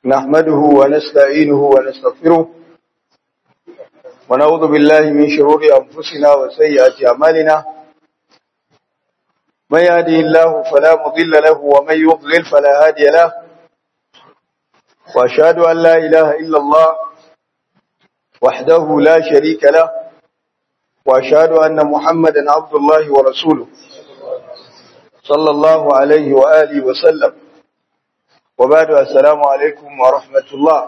نحمده ونستعينه ونستغفره ونعوذ بالله من شرور أنفسنا وسيئات أعمالنا من يهده الله فلا مضل له ومن يضلل فلا هادي له وأشهد أن لا إله إلا الله وحده لا شريك له وأشهد أن محمدا عبد الله ورسوله صلى الله عليه وآله وسلم وبعد السلام عليكم ورحمة الله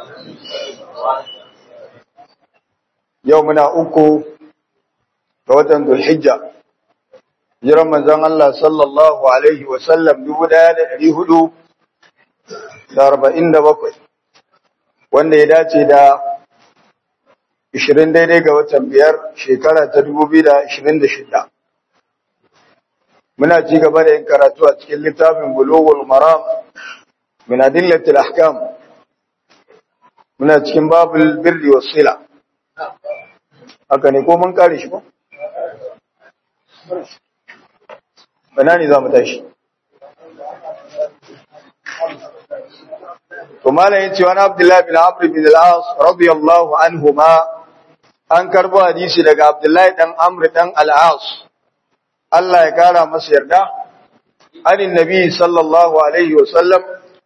يومنا أكو فوتن ذو الحجة jiran manzon Allah sallallahu alaihi wa sallam 1447 wanda ya dace da 20 daidai ga watan biyar shekara ta 2026 muna ci gaba da yin karatu a cikin littafin bulughul maram min adillatil ahkam muna cikin babul birri was sila haka ne ko mun kare shi ba bana ne za mu tashi to malam yace wani abdullahi bin amr bin al-as radiyallahu anhuma an karbo hadisi daga abdullahi dan amr dan al-as Allah ya kara masa yarda anin nabi sallallahu alaihi wa sallam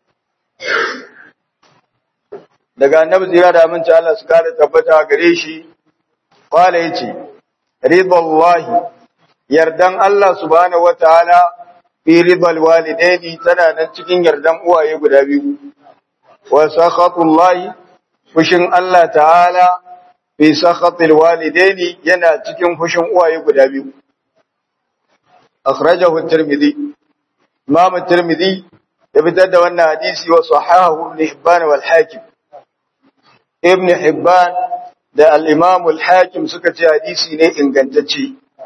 daga annabi zira da aminci Allah su kare tabbata gare shi qala yace ridallahi yardan Allah subhanahu wataala fi ridal walidaini tana nan cikin yardan uwaye guda biyu wa sakhatullahi fushin Allah ta'ala fi sakhatil walidaini yana cikin fushin uwaye guda biyu akhrajahu at-tirmidhi imam at-tirmidhi ya fitar da wannan hadisi wa sahahu ibn hibban wal hakim ibn hibban da al-imam al-hakim suka ce hadisi ne ingantacce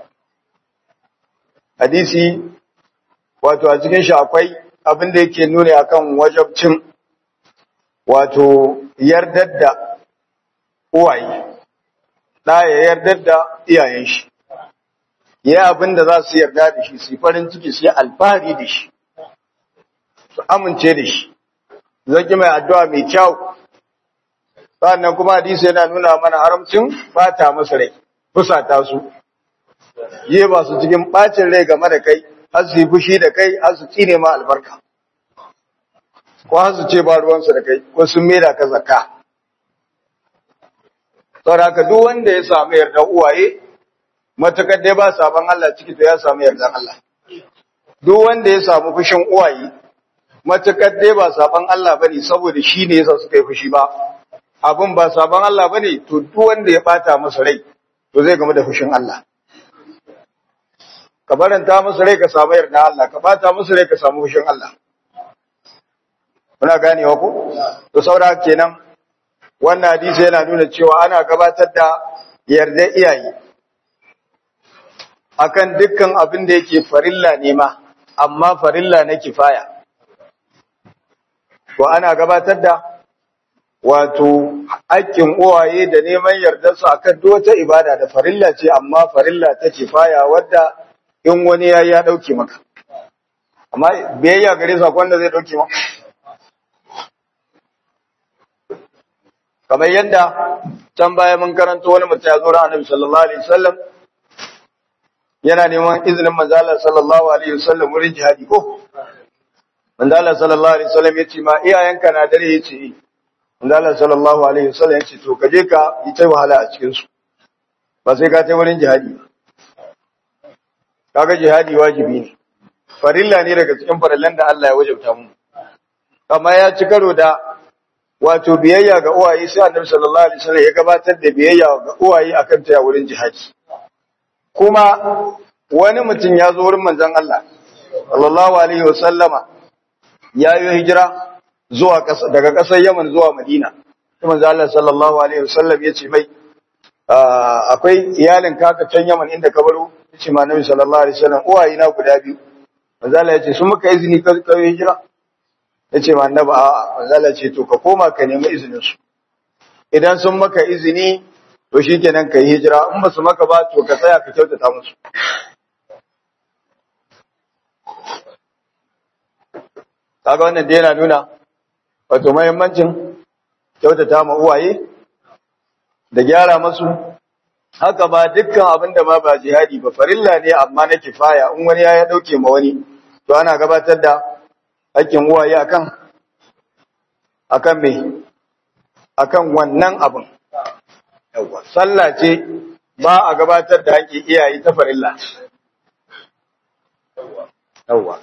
hadisi wato a cikin shi akwai abin da yake nuna akan wajabcin wato yardar da uwaye da ya yardar da iyayen shi ya abin da za su yarda da shi su farin ciki su yi alfahari da shi su amince da shi zaki mai addu'a mai kyau sannan kuma hadisi yana nuna mana haramcin bata masa rai fusata su yi ba su cikin bacin rai game da kai har su yi fushi da kai har su tsine ma albarka ko har su ce ba ruwansu da kai ko sun mera ka zakka saboda haka duk wanda ya samu yardan uwaye matakar dai ba sabon Allah ciki to ya samu yardan Allah duk wanda ya samu fushin uwaye matakar dai ba sabon Allah bane saboda shi ne yasa suka yi fushi ba abin ba sabon Allah bane to duk wanda ya bata masa rai to zai game da fushin Allah ka baranta musu rai ka samu yarda Allah ka bata musu rai ka samu fushin Allah muna ganewa ko to saura kenan wannan hadisi yana nuna cewa ana gabatar da yarda iyaye akan dukkan abin da yake farilla ne ma amma farilla na kifaya to ana gabatar da wato haƙƙin uwaye da neman yardarsu akan duk wata ibada da farilla ce amma farilla ta kifaya wadda in wani ya ya dauke maka amma biyayya gare sa wanda zai dauke maka kamar yadda can baya mun karanta wani mutum ya zo ran Annabi sallallahu alaihi wasallam yana neman izinin manzo Allah sallallahu alaihi wasallam wurin jihadi ko manzo Allah sallallahu alaihi wasallam yace ma iyayenka na dare yace manzo Allah sallallahu alaihi wasallam yace to kaje ka yi ta wahala a cikin su ba sai ka ta wurin jihadi ba kaga jihadi wajibi ne farilla ne daga cikin farillan da Allah ya wajabta mu amma ya ci karo da wato biyayya ga uwaye sai Annabi sallallahu alaihi wasallam ya gabatar da biyayya ga uwaye akan ta wurin jihadi kuma wani mutum ya zo wurin manzon Allah sallallahu alaihi wasallama ya yi hijira zuwa daga ƙasar Yaman zuwa Madina sai manzon Allah sallallahu alaihi wasallam ya ce mai akwai iyalin kaka can Yaman inda ka baro yace ma Nabi sallallahu alaihi wasallam uwaye na guda biyu manzo Allah yace sun maka izini ka ka hijira yace ma Annabi a manzo Allah yace to ka koma ka nemi izinin su idan sun maka izini to shikenan kai hijira in ba su maka ba to ka tsaya ka kyautata musu kaga wannan da yana nuna wato mahimmancin kyautata ma uwaye da gyara masu haka ba dukkan abin da ma ba jihadi ba farilla ne amma na kifaya in wani ya ya dauke ma wani to ana gabatar da hakkin uwaye akan akan me akan wannan abin yawa sallah ce ba a gabatar da hakkin iyaye ta farilla yawa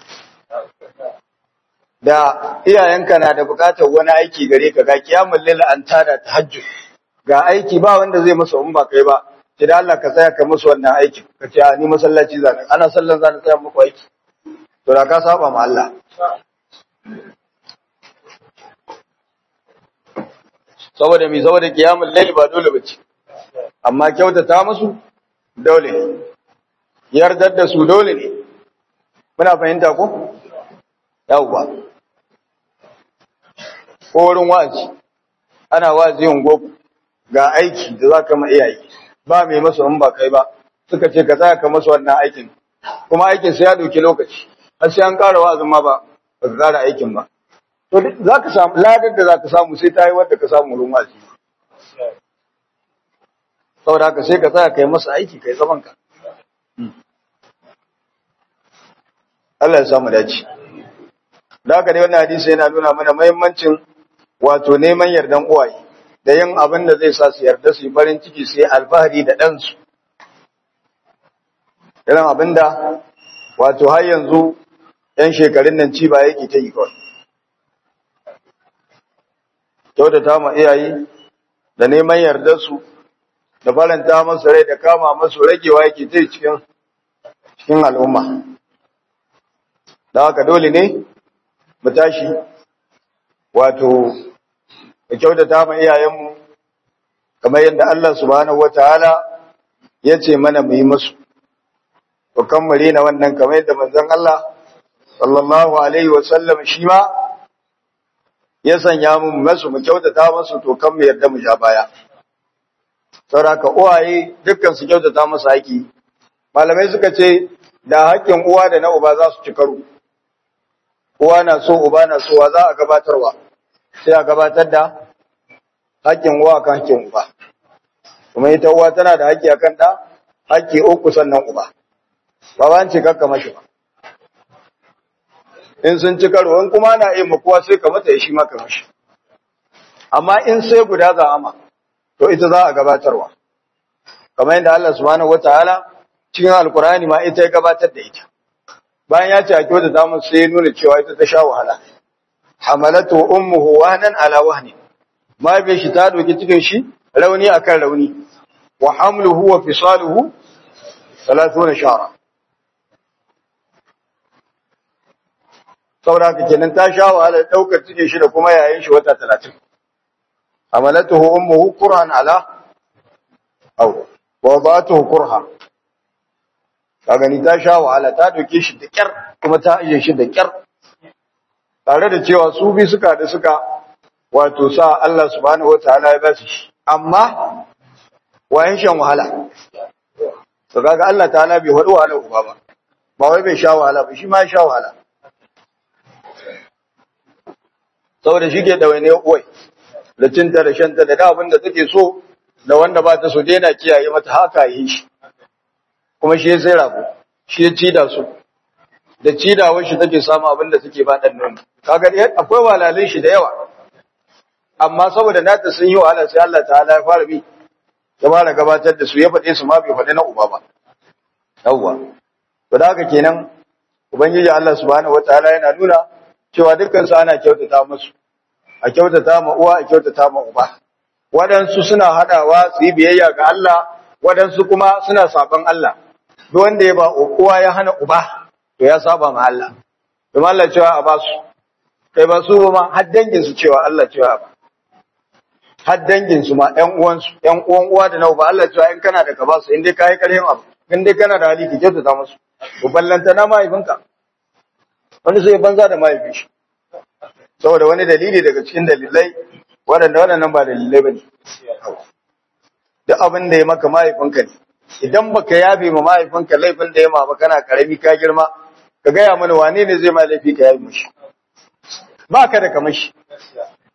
da iyayenka na da bukatar wani aiki gare ka ga kiyamul lil an tada tahajjud ga aiki ba wanda zai masa in ba kai ba sai da Allah ka tsaya ka musu wannan aikin ka ce ni masallaci zan ana sallan zan tsaya muku aiki to da ka saba ma Allah saboda mi saboda kiyamul layl ba dole bace amma kyautata musu dole ne yardar da su dole ne muna fahimta ko yawwa ko wurin wa'azi ana wa'azi ungo ga aiki da za ka ma iyaye ba mai masu in ba kai ba suka ce ka tsaya ka masu wannan aikin kuma aikin sai ya ɗauki lokaci har sai an ƙara wa'azin ma ba ba ka ƙara aikin ba to za ka samu ladar da za ka samu sai ta yi wadda ka samu wurin wa'azi saboda haka sai ka tsaya ka yi masa aiki ka yi zaman ka Allah ya samu dace da haka dai wannan hadisi yana nuna mana muhimmancin wato neman yardan uwaye da yin abin da zai sa su yarda su yi farin ciki su yi alfahari da ɗansu. Irin abin da wato har yanzu ‘yan shekarun nan ci ba yake ta yi kawai. Kyautata ma iyaye da neman yarda su da faranta masu rai da kama masu ragewa yake ta cikin cikin al'umma. Da haka dole ne mu tashi wato da kyautata ma iyayenmu kamar yadda Allah subhanahu wataala ya ce mana mu yi musu to kammare na wannan kamar yadda manzon Allah sallallahu alaihi wasallam shi ma ya sanya mu masu mu kyautata musu to kan mu yarda mu ja baya saboda uwaye dukkan su kyautata musu haƙi malamai suka ce da haƙƙin uwa da na uba za su ci karo uwa na so uba na so wa za a gabatarwa sai a gabatar da haƙƙin uwa kan haƙƙin uba kuma ita uwa tana da haƙƙi akan ɗa haƙƙi uku sannan uba ba ba ce kakka mashi ba in sun ci karo in kuma na iya makuwa sai ka mata ya shi maka mashi amma in sai guda za ama to ita za a gabatarwa kamar yadda Allah subhanahu wataala cikin alkurani ma ita ya gabatar da ita bayan ya ce a kyauta ta mun sai nuna cewa ita ta sha wahala hamalatu ummuhu wahnan ala wahni mahaifiyar shi ta doki cikin shi rauni akan rauni wa hamluhu wa fisaluhu 30 shahra saboda haka kenan ta sha wahala daukar cikin shi da kuma yayin shi wata 30 hamalatuhu ummuhu qur'an ala aw wa wadatuhu qurha ka gani ta sha wahala ta doke shi da kyar kuma ta aje shi da kyar tare da cewa su bi suka da suka wato sa Allah subhanahu wataala ya ba su shi amma wayan shan wahala to kaga Allah ta'ala bai wadu wahala uba ba ba wai bai sha wahala ba shi ma ya sha wahala saboda shi ke dawaine uwai da cinta da shanta da abin da take so da wanda ba ta so daina kiyaye mata haka yi shi kuma shi ya sai rago shi ya cida su da cidawar shi take samu abin da suke ba dan nono kaga akwai walalin shi da yawa amma saboda nata sun yi wahala sai Allah ta'ala ya fara bi ya fara gabatar da su ya faɗe su ma bai faɗi na uba ba yawwa to da haka kenan ubangiji Allah subhanahu wataala yana nuna cewa dukkan su ana kyautata musu a kyautata ma uwa a kyautata ma uba waɗansu suna haɗawa su yi biyayya ga Allah waɗansu kuma suna saban Allah duk wanda ya ba uwa ya hana uba to ya saba ma Allah kuma Allah cewa a ba su kai ba su ma har dangin su cewa Allah cewa ba har dangin su ma ƴan uwan su ƴan uwan uwa da na uba Allah cewa in kana da ka ba su in dai kai karhin abu in dai kana da hali ka kyautata musu to ballanta na mahaifinka wani sai banza da mahaifin shi saboda wani dalili daga cikin dalilai waɗanda waɗannan ba dalilai ba ne duk abin da ya maka mahaifinka ne idan baka yabe ma mahaifinka laifin da ya ma ba kana karami ka girma ka gaya mana wane ne zai ma laifi ka yabe mashi ba ka da kamashi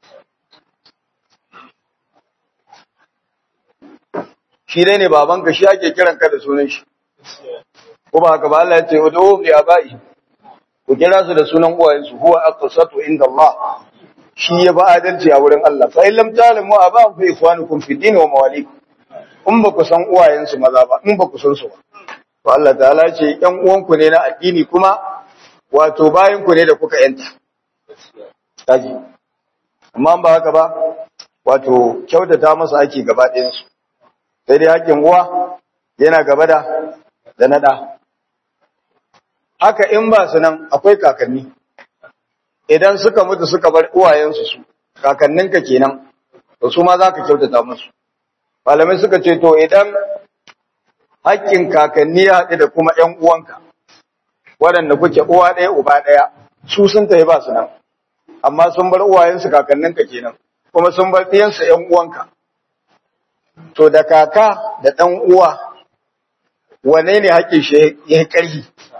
shi dai ne babanka shi ake kiran ka da sunan shi ko ba haka ba Allah ya ce ud'u li abai ku kira su da sunan uwayensu huwa aqsatu inda Allah shi ya ba adalci a wurin Allah fa illam ta'lamu aba fa ikhwanukum fi din wa mawalikum in ba ku san uwayensu maza ba in ba ku san su ba to Allah ta'ala ce ƴan uwanku ne na addini kuma wato bayan ku ne da kuka yanta kaji amma ba haka ba wato kyautata masa ake gaba ɗayan su sai dai hakkin uwa yana gaba da da nada haka in ba su nan akwai kakanni idan suka mutu suka bar uwayensu su kakanninka kenan to su ma za ka kyautata musu malamai suka ce to idan hakkin kakanni ya haɗu da kuma ‘yan uwanka waɗanda kuke uwa ɗaya uba ɗaya su sun tafi ba su nan amma sun bar uwayensu kakanninka kenan kuma sun bar ɗiyansu ‘yan uwanka to da kaka da ɗan uwa wane ne hakkin shi ya yi ƙarfi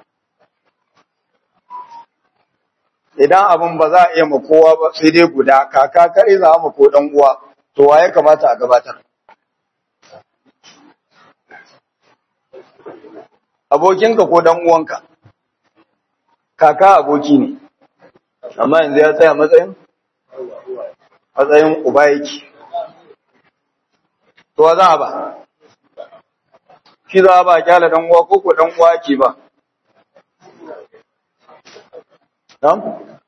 idan abin ba za a iya ma kowa ba sai dai guda kaka kare za a ma ko dan uwa to wa ya kamata a gabatar abokinka ko dan uwanka kaka aboki ne amma yanzu ya tsaya matsayin matsayin uba yake to wa za a ba shi za a ba kyala dan uwa ko ko dan uwa ke ba Na'am?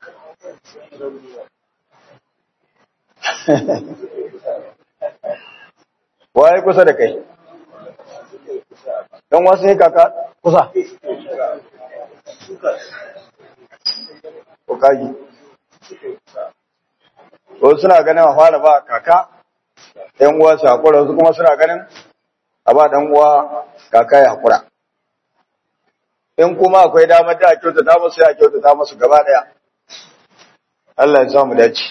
Waye kusa da kai? Don wasu ne kaka kusa? Ko kaji? Wasu suna ganin a fara ba kaka, ‘yan uwa su haƙura, wasu kuma suna ganin a ba ɗan uwa kaka ya haƙura. in kuma akwai damar da a kyautata musu ya kyautata musu gaba daya Allah ya samu dace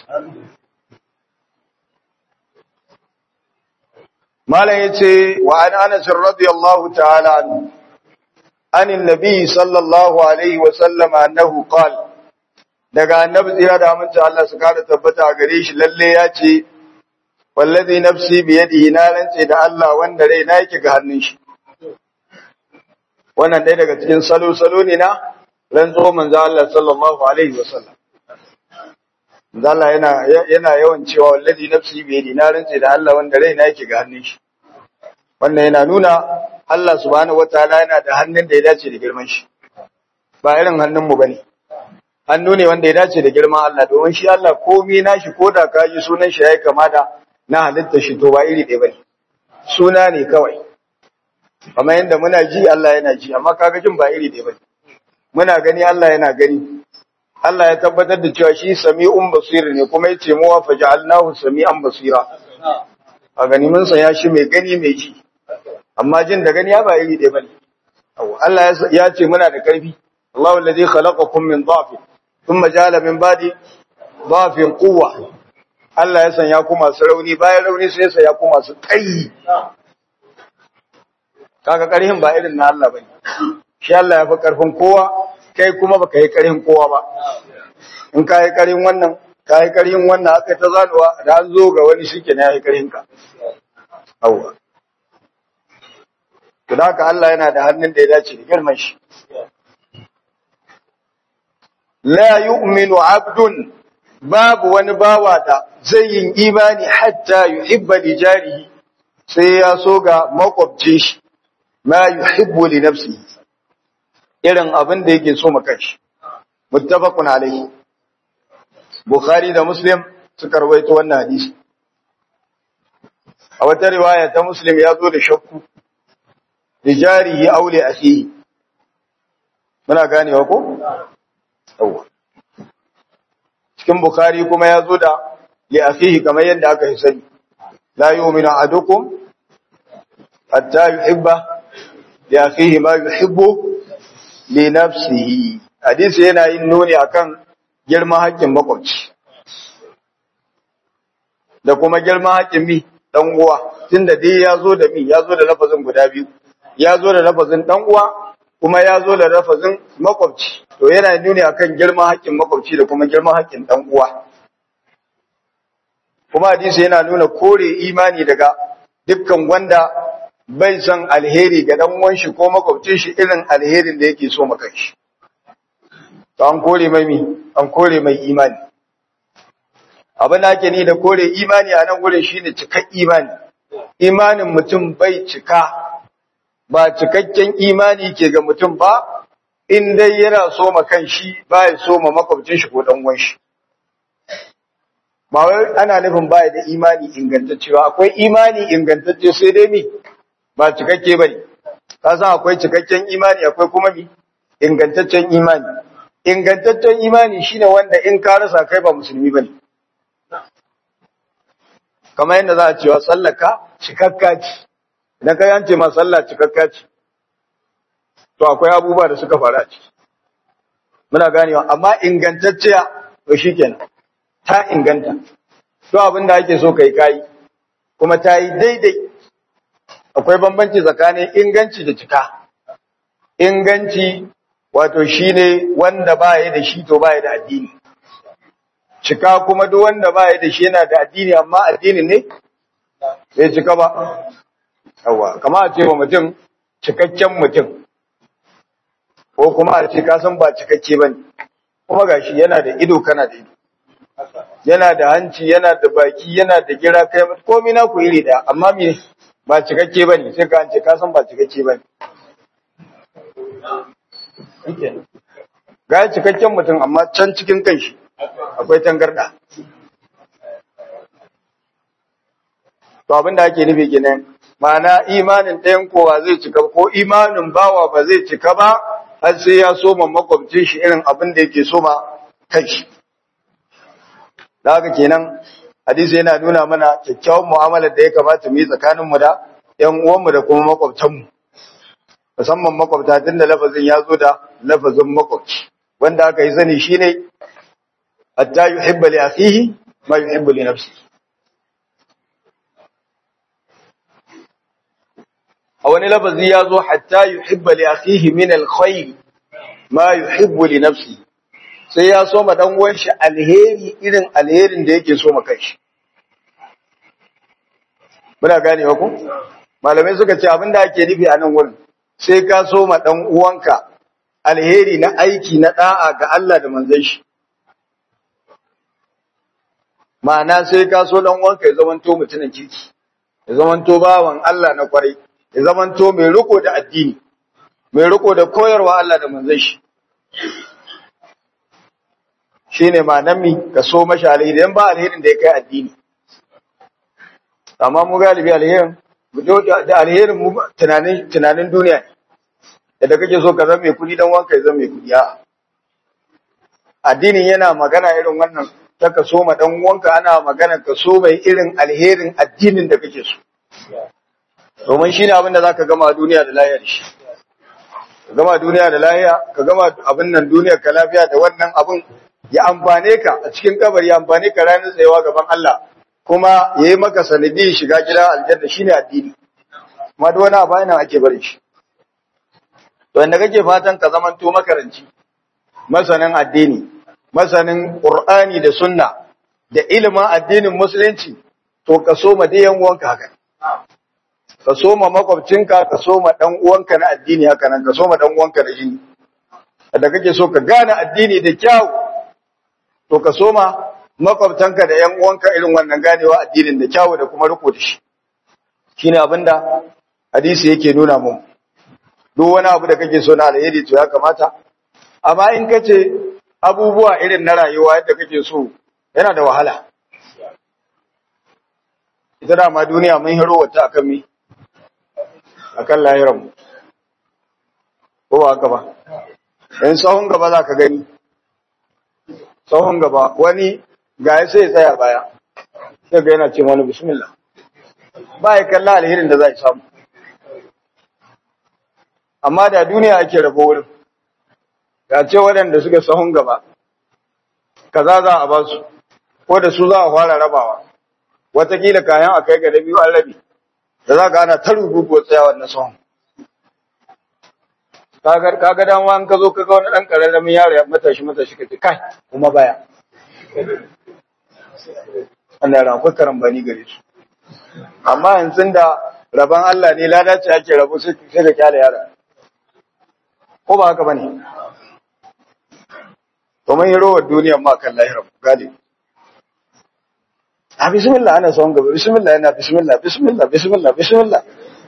malam yace wa an Anas radiyallahu ta'ala anhu an annabi sallallahu alaihi wa sallam annahu qala daga annabi tsira da aminci Allah su kada tabbata a gare shi lalle ya ce wallazi nafsi bi yadihi na rance da Allah wanda rai na yake ga hannun shi wannan ɗaya daga cikin salo-salo ne na rantsuwar manzo Allah sallallahu alaihi wasallam manzo Allah yana yana yawan cewa wallazi nafsi bi yadi na rantse da Allah wanda raina yake ga hannun shi wannan yana nuna Allah subhanahu wataala yana da hannun da ya dace da girman shi ba irin hannun mu bane hannu ne wanda ya dace da girman Allah domin shi Allah komai nashi koda ka ji sunan shi yayi kama da na halitta shi to ba iri ɗaya bane suna ne kawai amma yanda muna ji Allah yana ji amma kaga jin ba iri ɗaya bane muna gani Allah yana gani Allah ya tabbatar da cewa shi sami'un basir ne kuma yace mu wa faj'alnahu sami'an basira a gani mun san ya shi mai gani mai ji amma jin da gani ya ba iri ɗaya bane Allah ya ce muna da karfi Allahu alladhi khalaqakum min dha'fin thumma ja'ala min ba'di dha'fin quwwa Allah ya sanya ku masu rauni bayan rauni sai ya sanya ku masu kai kaga karhin ba irin na Allah bane shi Allah ya fi karfin kowa kai kuma baka yi karhin kowa ba in ka yi karhin wannan ka yi karhin wannan aka ta zanuwa da an zo ga wani shike ne ya yi karhin ka awwa to haka Allah yana da hannun da ya dace da girman shi la yu'minu 'abdun babu wani bawa da zai yin imani hatta yuhibba li jarihi sai ya so ga makwabcin shi ma yuhibbu li nafsihi irin abin da yake so maka shi muttafaqun alayhi bukhari da muslim suka rawaito wannan hadisi a wata riwaya ta muslim ya zo da shakku li jarihi aw li akhihi muna ganewa ko yawa cikin bukhari kuma ya zo da li akhihi kamar yadda aka yi sani la yu'minu ahadukum hatta yuhibba li akhihi ma yuhibbu li nafsihi hadisi yana yin nuni akan girman haƙƙin makwabci da kuma girman haƙƙin mi dan uwa tunda dai ya zo da mi ya zo da lafazin guda biyu ya zo da lafazin dan uwa kuma ya zo da lafazin makwabci to yana nuni akan girman haƙƙin makwabci da kuma girman haƙƙin dan uwa kuma hadisi yana nuna kore imani daga dukkan wanda bai son alheri ga dan uwan shi ko makwabcin shi irin alherin da yake so maka shi to an kore mai mi an kore mai imani abin da ake ni da kore imani a nan gurin shine cikak imani imanin mutum bai cika ba cikakken imani ke ga mutum ba in dai yana so ma kan shi ba ya so ma makwabcin shi ko dan uwan shi ba wai ana nufin baya da imani ingantacce ba akwai imani ingantacce sai dai mi ba cikakke bane ka san akwai cikakken imani akwai kuma mi ingantaccen imani ingantaccen imani shine wanda in ka rasa kai ba musulmi bane kamar yadda za a cewa sallaka cikakka ce idan ka yance ma sallah cikakka ce to akwai abubuwa da suka faru a ciki muna ganewa amma ingantacciya to shikenan ta inganta to abin da ake so kai kai kuma ta yi daidai akwai bambanci tsakanin inganci da cika inganci wato shine wanda baya da shi to baya da addini cika kuma duk wanda baya da shi yana da addini amma addini ne bai cika ba yawa kama a ce wa mutum cikakken mutum ko kuma a ce kasan ba cikakke ba ne kuma gashi yana da ido kana da ido yana da hanci yana da baki yana da gira kai komai na ku iri daya amma me ba cikakke ba ne sai ka an ce kasan ba cikakke ba ne ga cikakken mutum amma can cikin kai shi akwai tangarda to abin da ake nufi kenan ma'ana imanin ɗayan kowa zai cika ko imanin bawa ba zai cika ba har sai ya soma makwabcin shi irin abin da yake soma kai shi da haka kenan hadisi yana nuna mana kyakkyawan mu'amalar da ya kamata mu yi tsakaninmu da ƴan uwanmu da kuma makwabtanmu musamman makwabta tun da lafazin ya zo da lafazin makwabci wanda aka yi sani shine hatta yuhibba li akhihi ma yuhibbu li nafsihi a wani lafazi ya zo hatta yuhibba li akhihi min alkhair ma yuhibbu li nafsihi sai ya so ma dan uwan shi alheri irin alherin da yake so ma kanshi muna gane ku malamai suka ce abinda ake nufi a nan wurin sai ka so ma dan uwanka alheri na aiki na da'a ga Allah da manzon shi ma'ana sai ka so dan uwanka ya zamanto mutumin kirki ya zamanto bawan Allah na kwarai ya zamanto mai riko da addini mai riko da koyarwa Allah da manzon shi shine ma'anar mi ka so mashi alheri dan ba alherin da ya kai addini amma mu galibi alherin da alherin mu tunanin tunanin duniya ne da kake so ka zama mai kudi dan wanka ya zama mai kudi a addinin yana magana irin wannan ta ka so ma dan wanka ana magana ka so mai irin alherin addinin da kake so domin shine abin da zaka gama duniya da lafiya da shi ka gama duniya da lafiya ka gama abin nan duniya ka lafiya da wannan abin ya amfane ka a cikin kabari ya amfane ka ranar tsayawa gaban Allah kuma yayi maka sanadi shiga gida aljanna shine addini kuma duk wani abu yana ake barin shi to inda kake fatan ka zamanto makaranci masanin addini masanin qur'ani da sunna da ilimin addinin musulunci to ka so ma dai yan uwanka haka ka so ma makwabcinka ka so ma dan uwanka na addini haka nan ka so ma dan uwanka na jini da kake so ka gane addini da kyau to ka so ma makwabtanka da yan uwanka irin wannan ganewa addinin da kyau da kuma riko da shi shine abinda hadisi yake nuna mu duk wani abu da kake so na alheri to ya kamata amma in kace abubuwa irin na rayuwa yadda kake so yana da wahala ita da ma duniya mun hiro wata akan mi akan lahiran mu ko ba haka ba in sahun gaba za ka gani sahun gaba wani ga ya sai tsaya baya sai ga yana ce wani bismillah ba ya kalla alherin da za a samu amma da duniya ake rabo wurin ya ce waɗanda suka sahun gaba kaza za a ba su ko da su za a fara rabawa watakila kayan a kai ga da biyu an rabi da za ka ana ta rubutu tsayawar na sahun kaga dan an ka zo ka ga wani dan kararramin yaro ya matashi matashi ka ce kai kuma baya Allah ran akwai karambani gare su amma yanzu da raban Allah ne lada ce ake rabu sai ka kyale yara ko ba haka bane to mun yi rowar duniyar ma kan lahira galibi a bismillah ana son gaba bismillah yana bismillah bismillah bismillah bismillah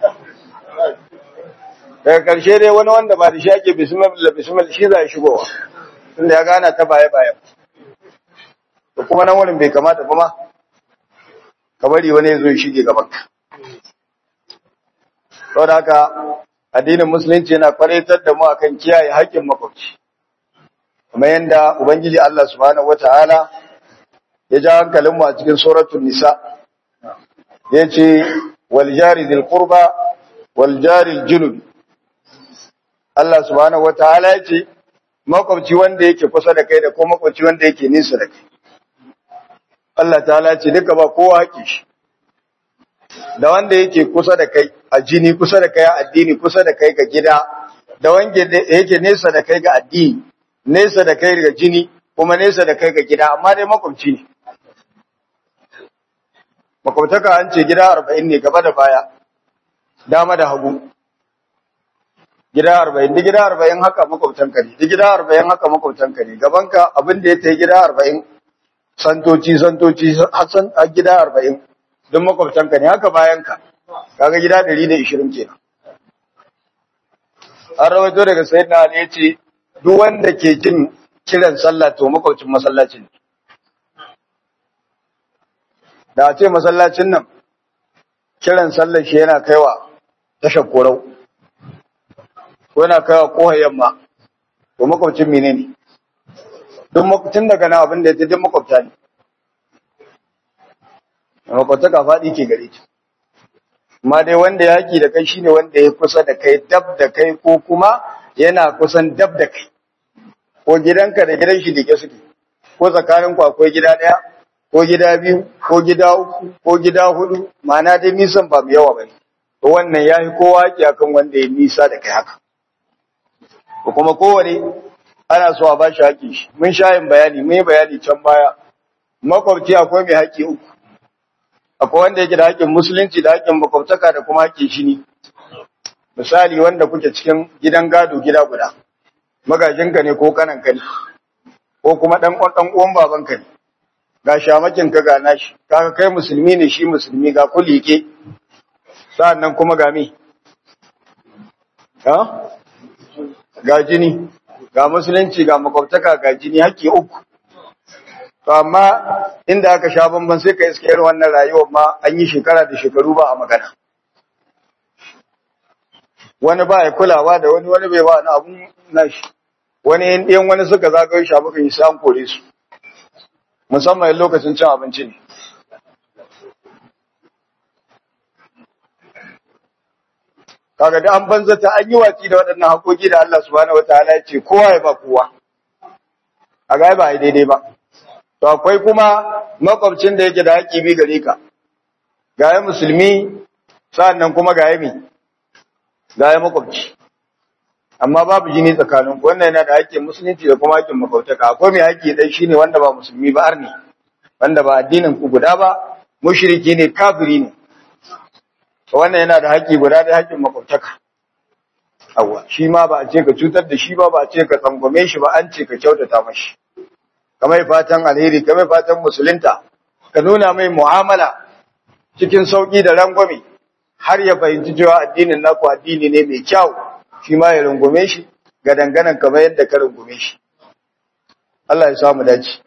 daga karshe dai wani wanda ba da shi ake bismillah bismillah shi za ya shigowa tunda ya gana ta baye baye to kuma nan wurin bai kamata ba ma ka bari wani ya zo ya shige gaban ka saboda haka addinin musulunci yana kwaraitar da mu akan kiyaye haƙƙin makwabci kamar yadda ubangiji Allah subhanahu wataala ya ja hankalinmu a cikin suratul nisa ya ce waljari zil qurba waljari junub Allah subhanahu wataala ya ce makwabci wanda yake kusa da kai da kuma makwabci wanda yake nisa da kai Allah ta'ala ce duka ba kowa haƙi shi da wanda yake kusa da kai a jini kusa da kai a addini kusa da kai ga gida da wanda yake nesa da kai ga addini nesa da kai ga jini kuma nesa da kai ga gida amma dai makwabci ne makwabtaka an ce gida arba'in ne gaba da baya dama da hagu gida arba'in da gida arba'in haka makwabtanka ne da gida arba'in haka makwabtanka ne gabanka abin da ya ta gida arba'in santoci santoci hasan a gida arba'in don makwabtanka ne haka bayanka kaga gida ɗari da ishirin kenan an rawaito daga sayyidina ali ya ce duk wanda ke jin kiran sallah to makwabcin masallacin ne da a ce masallacin nan kiran sallar shi yana kaiwa tashar korau ko yana kaiwa kohar yamma to makwabcin mene ne duk makwabcin daga nan abin da ya duk makwabta ne makwabta ka faɗi ke gare ki amma dai wanda ya haƙi da kai shine wanda ya kusa da kai dab da kai ko kuma yana kusan dab da kai ko gidanka da gidan shi dake suke ko tsakaninku akwai gida ɗaya ko gida biyu ko gida uku ko gida hudu ma'ana dai nisan ba mu yawa bane to wannan yafi kowa ki akan wanda ya nisa da kai haka ko kuma kowane ana so a ba shi haƙi shi mun sha yin bayani mun yi bayani can baya makwabci akwai mai haƙi uku akwai wanda yake da haƙin musulunci da haƙin makwabtaka da kuma haƙin shi ne misali wanda kuke cikin gidan gado gida guda magajinka ne ko kananka ne ko kuma ɗan ɗan uwan babanka ne ga shamakin ka ga nashi kaga kai musulmi ne shi musulmi ga kulike sa'annan kuma ga me ha ga jini ga musulunci ga makwabtaka ga jini haƙƙi uku to amma inda aka sha bamban sai ka iske irin wannan rayuwar ma an yi shekara da shekaru ba a magana wani ba ya kulawa da wani wani bai ba na abun nashi wani yan wani suka zagayo shi muka yi sai an kore su musamman lokacin cin abinci ne. Kaga da an banzata an yi watsi da waɗannan haƙoƙi da Allah subhanahu wataala ya ce kowa ya ba kowa. A ga ba ai daidai ba. To akwai kuma makwabcin da yake da haƙƙi bi gare ka. Ga ya musulmi sa'annan kuma ga ya mi. Ga ya makwabci. Amma babu jini tsakanin wannan yana da haƙƙin musulunci da kuma haƙƙin makwabtaka. Akwai mai haƙƙi ɗai shine wanda ba musulmi ba arni. wanda ba addinin ku guda ba mushriki ne kafiri ne wannan yana da haƙƙi guda da haƙƙin makwabtaka awwa shi ma ba a ce ka cutar da shi ba ba a ce ka tsangwame shi ba an ce ka kyautata mashi kamar fatan alheri kamar fatan musulunta ka nuna mai mu'amala cikin sauki da rangwame har ya fahimci cewa addinin naku addini ne mai kyau shi ma ya rungume shi ga danganan kamar yadda ka rungume shi Allah ya samu dace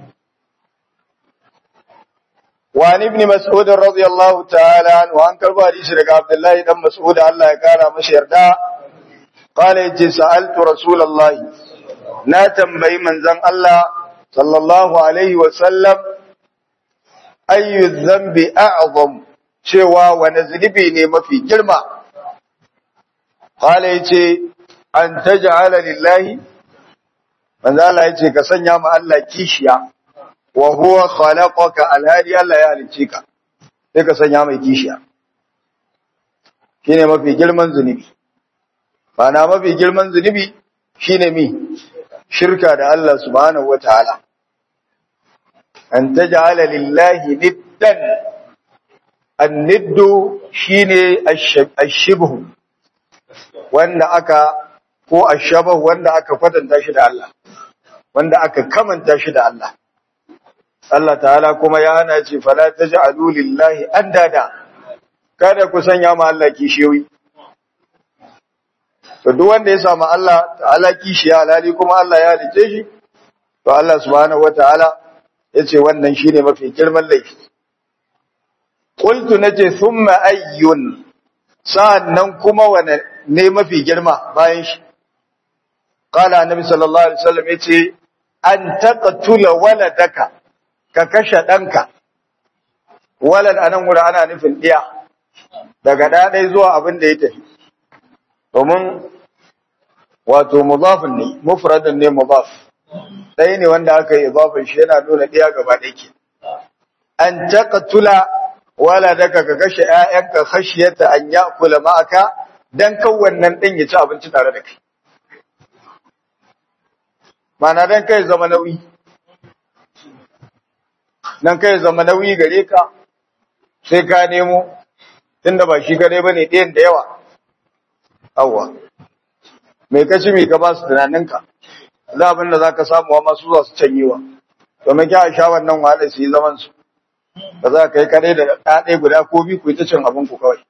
وعن ابن مسعود رضي الله تعالى عنه وعن كربو حديث رجع عبد الله بن مسعود الله يقال مشي يردا قال يجي سألت رسول الله نا تنبي من زن الله صلى الله عليه وسلم أي الذنب أعظم cewa wani zunubi ne mafi girma qala yace an taj'ala lillahi manzo Allah yace ka sanya ma Allah kishiya wa huwa khalaqaka alhadi Allah ya halice ka sai ka sanya mai kishiya shine mafi girman zunubi bana mafi girman zunubi shine mi shirka da Allah subhanahu wataala an taj'ala lillahi niddan anniddu shine ashibhu wanda aka ko ashabahu wanda aka kwatanta shi da Allah wanda aka kamanta shi da Allah Allah ta'ala kuma ya hana ce fala taj'alu lillahi andada kada ku sanya ma Allah kishiyoyi to duk wanda ya samu Allah ta'ala kishiya alhali kuma Allah ya halice shi to Allah subhanahu wataala yace wannan shine mafi girman laifi qultu nace thumma ayyun sa'annan kuma wane ne mafi girma bayan shi qala annabi sallallahu alaihi wasallam yace an taqtula waladaka ka kashe danka walad anan wuri ana nufin diya daga ɗaya zuwa abin da ya tafi domin wato mudafin ne mufradin ne mudaf ɗaya ne wanda aka yi idafin shi yana nuna ɗaya gaba ɗaya ke an taqtula waladaka ka kashe ƴaƴanka khashiyata an ya'kula ma'aka dan kan wannan ɗin ya ci abinci tare da kai mana dan kai zama nauyi dan kai zama nauyi gare ka sai ka nemo tunda ba shi gare bane ɗayan da yawa awwa mai kaci mai ka ba su tunaninka za abin da za ka samu wa masu zuwa su canyewa domin kya sha wannan wahalar su yi zaman su ba za ka yi kare da ɗaɗe guda ko bi ku yi ta cin abin ku kawai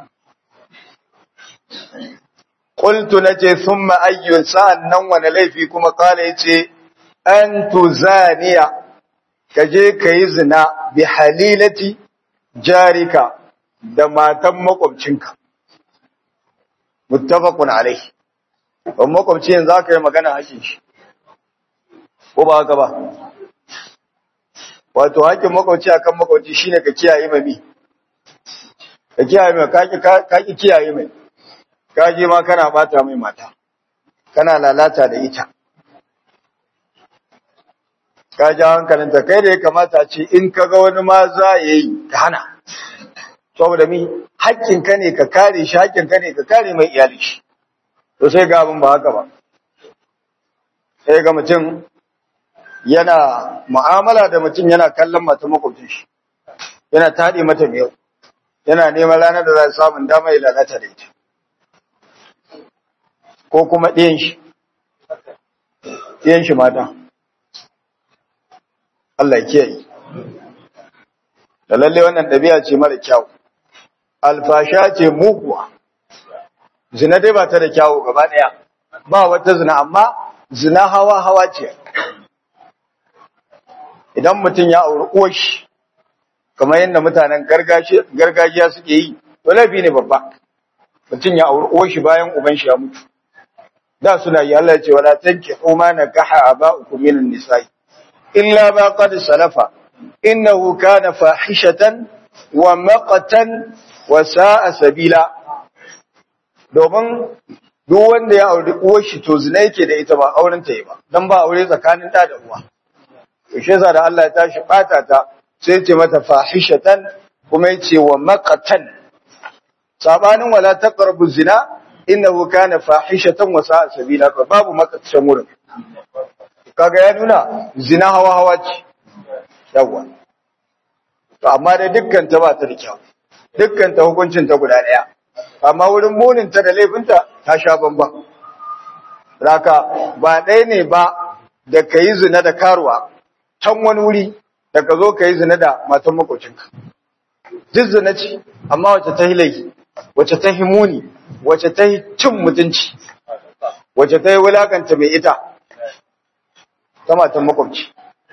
qultu nace thumma ayyun sa'an nan wani laifi kuma kala yace an tuzaniya ka je ka yi zina bi halilati jarika da matan makwabcinka muttafaqun alaihi ban makwabci yanzu aka yi magana hakin shi ko ba haka ba wato hakin makwabci akan makwabci shine ka kiyaye mai mi ka kiyaye mai ka ki kiyaye mai ka je ma kana bata mai mata kana lalata da ita ka ja hankalinta kai da ya kamata ce in ka ga wani ma za ya yi ka hana saboda mi haƙƙinka ne ka kare shi haƙƙinka ne ka kare mai iyali shi to sai ga abin ba haka ba sai ga mutum yana mu'amala da mutum yana kallon mata makwabcin shi yana taɗe mata miyau yana neman ranar da za a samun dama ya lalata da ita ko kuma ɗiyan shi ɗiyan shi mata Allah ya kiyaye da lalle wannan ɗabi'a ce mara kyau alfasha ce muguwa zina dai ba ta da kyawu gaba ɗaya ba wata zina amma zina hawa hawa ce idan mutum ya auri uwashi kamar yadda mutanen gargajiya suke yi to laifi ne babba mutum ya auri uwashi bayan uban shi ya mutu da suna yi Allah ya ce wala tankihu ma nakaha aba'ukum minan nisa'i illa ma qad salafa innahu kana fahishatan wa maqatan wa sa'a sabila domin duk wanda ya auri uwar shi to zina yake da ita ba auren ta yi ba dan ba aure tsakanin da da uwa to shi yasa da Allah ya tashi bata ta sai ce mata fahishatan kuma yace wa maqatan sabanin wala taqrabu zina innahu kana fahishatan wa sa'a sabila fa babu maqatan wurin kaga ya nuna zina hawa hawa ce yawa to amma dai dukkan ta ba ta da kyau dukkan ta hukuncin ta guda daya amma wurin munin ta da laifinta ta sha bamban raka ba ɗaya ne ba da ka yi zina da karuwa can wani wuri da ka zo ka yi zina da matan makocinka duk zina ce amma wacce ta yi laifi wacce ta yi muni wacce ta yi cin mutunci wacce ta yi wulakanta mai ita ta matan makwabci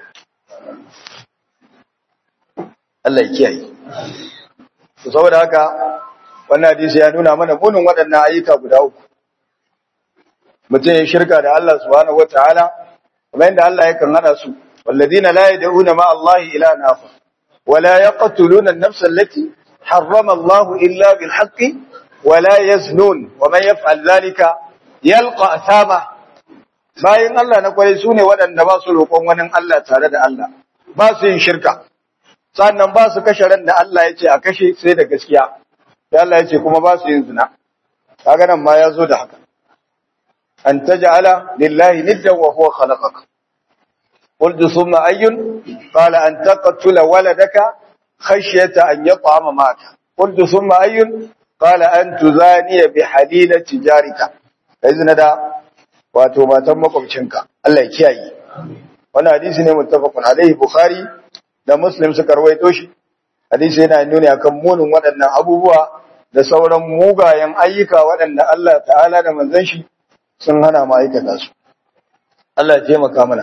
Allah ya kiyaye saboda haka wannan hadisi ya nuna mana munin waɗannan ayyuka guda uku mutum ya shirka da Allah subhanahu wataala kuma yadda Allah yakan hada su walladina la yad'una ma Allah ila nafa wala yaqtuluna an-nafsa allati harrama Allah illa bil haqqi wala yaznun wa man yaf'al dhalika yalqa athama bayin Allah na kwarai sune waɗanda ba su roƙon wani Allah tare da Allah ba su yin shirka sannan ba su kashe ran da Allah ya ce a kashe sai da gaskiya da Allah ya ce kuma ba su yin zina kaga nan ma ya zo da haka an taj'ala lillahi niddan wa huwa khalaqaka qultu thumma ayyun qala an taqtula waladaka khashyata an yat'ama maka qultu thumma ayyun qala an tuzaniya bi halilati jarika izina da wato matan makwabcinka Allah ya kiyaye wannan hadisi ne muttafaqun alaihi bukhari da muslim suka rawaito shi hadisi yana nuni akan munin waɗannan abubuwa da sauran mugayen ayyuka waɗanda Allah ta'ala da manzon shi sun hana mu aikata su Allah ya taimaka mana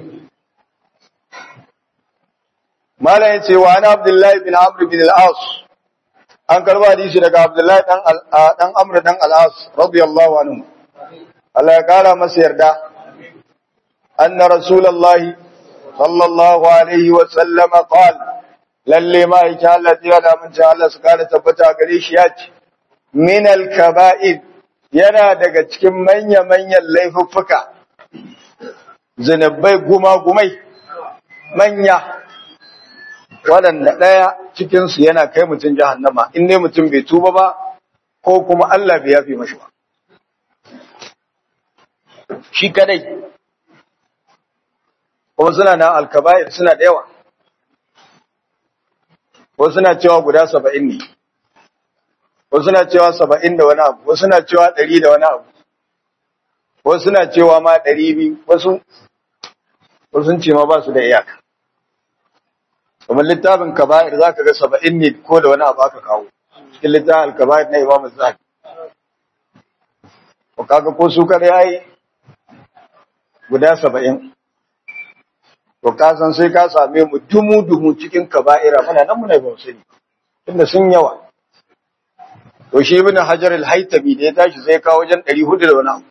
Malam ya ce wa ana Abdullahi bin Amr bin al-As an karba hadisi daga Abdullahi dan dan Amr dan al-As radiyallahu anhu Allah ya kara masa yarda anna rasulullahi sallallahu alaihi wa sallama qala lalle ma yake Allah ya da mun Allah su kara tabbata gare shi ya ce min al-kaba'ir yana daga cikin manya-manyan laifuffuka zinubai guma-gumai manya waɗanda ɗaya cikinsu yana kai mutum jahannama in ne mutum bai tuba ba ko kuma Allah bai yafi mashi ba shi kadai kuma suna na alkaba'ir suna da yawa wasu suna cewa guda saba'in ne wasu suna cewa saba'in da wani abu wasu suna cewa ɗari da wani abu wasu suna cewa ma ɗari biyu wasu wasu ce ma ba su da iyaka kamar littafin kaba'ir za ka ga saba'in ne ko da wani abu aka kawo cikin littafin kaba'ir na imamu zahabi ko kaga ko su kar yayi guda saba'in to ka san sai ka same mu dumu dumu cikin kaba'ira muna nan muna ba sani tunda sun yawa to shi ibn hajar al-haytami da ya tashi sai kawo wajen 400 da wani abu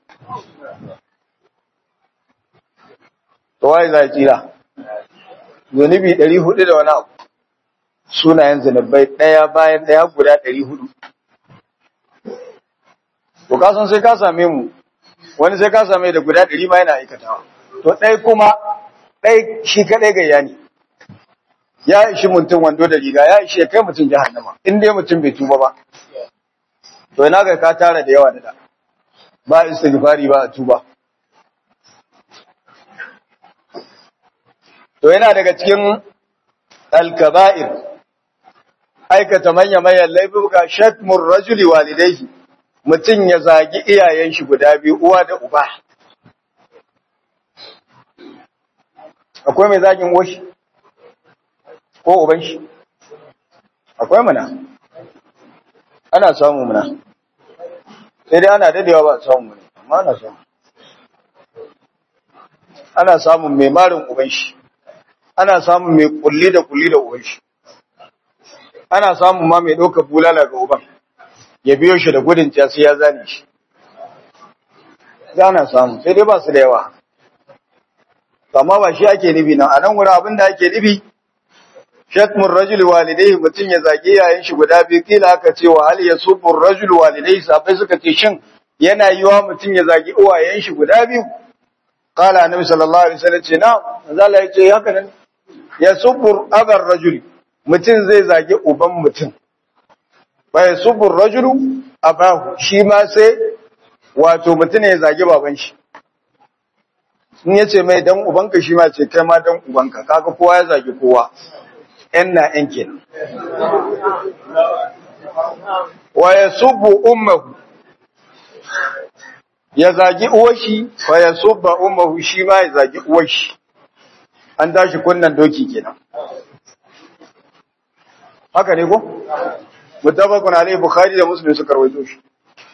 to wai za tsira zunubi 400 da wani abu sunayen zunubai daya bayan daya guda 400 to ka san sai ka same mu wani sai ka same da guda 100 ma yana aikatawa to dai kuma dai shi kadai gayya ne ya ishi mutum wando da riga ya ishi kai mutum jahannama in dai mutum bai tuba ba to ina ga ka tara da yawa da da ba istighfari ba tuba to yana daga cikin al-kaba'ir aikata manya manyan laifuka shatmur rajuli walidayhi mutum ya zagi iyayen shi guda biyu uwa da uba akwai mai zagin woshi ko uban shi akwai mana ana samu muna sai dai ana dadewa ba samu muna amma ana samu ana samun mai marin uban shi ana samun mai kulli da kulli da uban shi ana samun ma mai ɗaukar bulala ga uban ya biyo shi da gudun sai ya zane shi ana samu sai dai ba su da yawa amma ba shi ake nufi nan a nan wurin abin da ake nufi shatmun rajul walidai mutum ya zage yayin shi guda biyu kila aka ce wa hal yasubbu rajul walidai sabai suka ce shin yana yiwa mutum ya zage uwayen shi guda biyu qala annabi sallallahu alaihi wasallam ce na manzala ya ce haka nan yasubbu abar rajul mutum zai zage uban mutum wa yasubbu rajulu abahu shi ma sai wato mutum ya zage baban shi in yace mai dan ubanka shi ma ce kai ma dan ubanka kaga kowa ya zage kowa ‘yan na ‘yan kenan. Wa ya subu ummahu, ya zagi uwashi, wa ya subba ummahu shi ma ya zagi uwashi, an tashi kunnan doki kenan. Haka ne ko? Mutabakun Alayhi Bukhari da Muslim suka rawaito shi.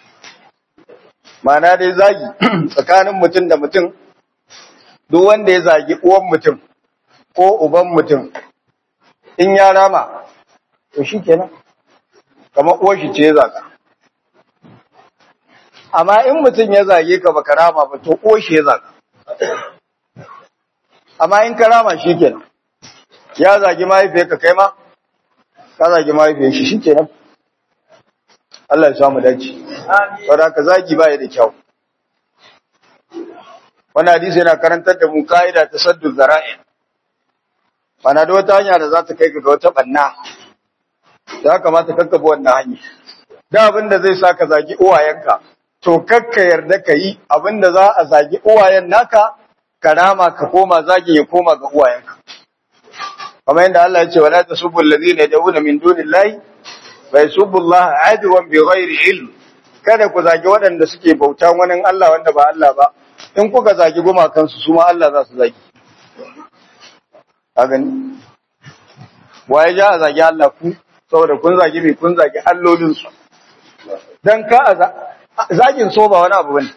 Mana dai zagi tsakanin mutum da mutum, duk wanda ya zagi uwan mutum ko uban mutum, in ya rama to shi kenan kamar uwarshi ce ya zaga amma in mutum ya zage ka baka rama ba to uwarshi ya zaga amma in ka rama shi kenan ya zagi mahaifiyarka kai ma ka zagi mahaifiyar shi shi kenan Allah ya samu dace saboda ka zagi baya da kyau wannan hadisi yana karantar da mu ka'ida ta saddu zara'i Bana da wata hanya da za ta kai ga wata banna, ya kamata kakkafa wannan hanya. Da abin da zai sa ka zagi uwayenka, to kakka yarda ka yi abin da za a zagi uwayen naka, ka rama ka koma zagi ya koma ga uwayenka. kamar yadda Allah ya ce wala tasubbu alladhina yad'una min dunillahi fa yasubbu Allah adwan bighairi ilm kada ku zagi waɗanda suke bauta wani Allah wanda ba Allah ba in kuka zagi gumakansu su ma Allah za su zagi a gani waye ja a zagi Allah ku saboda kun zagi mai kun zagi allolinsu don ka a zagin so ba wani abu bane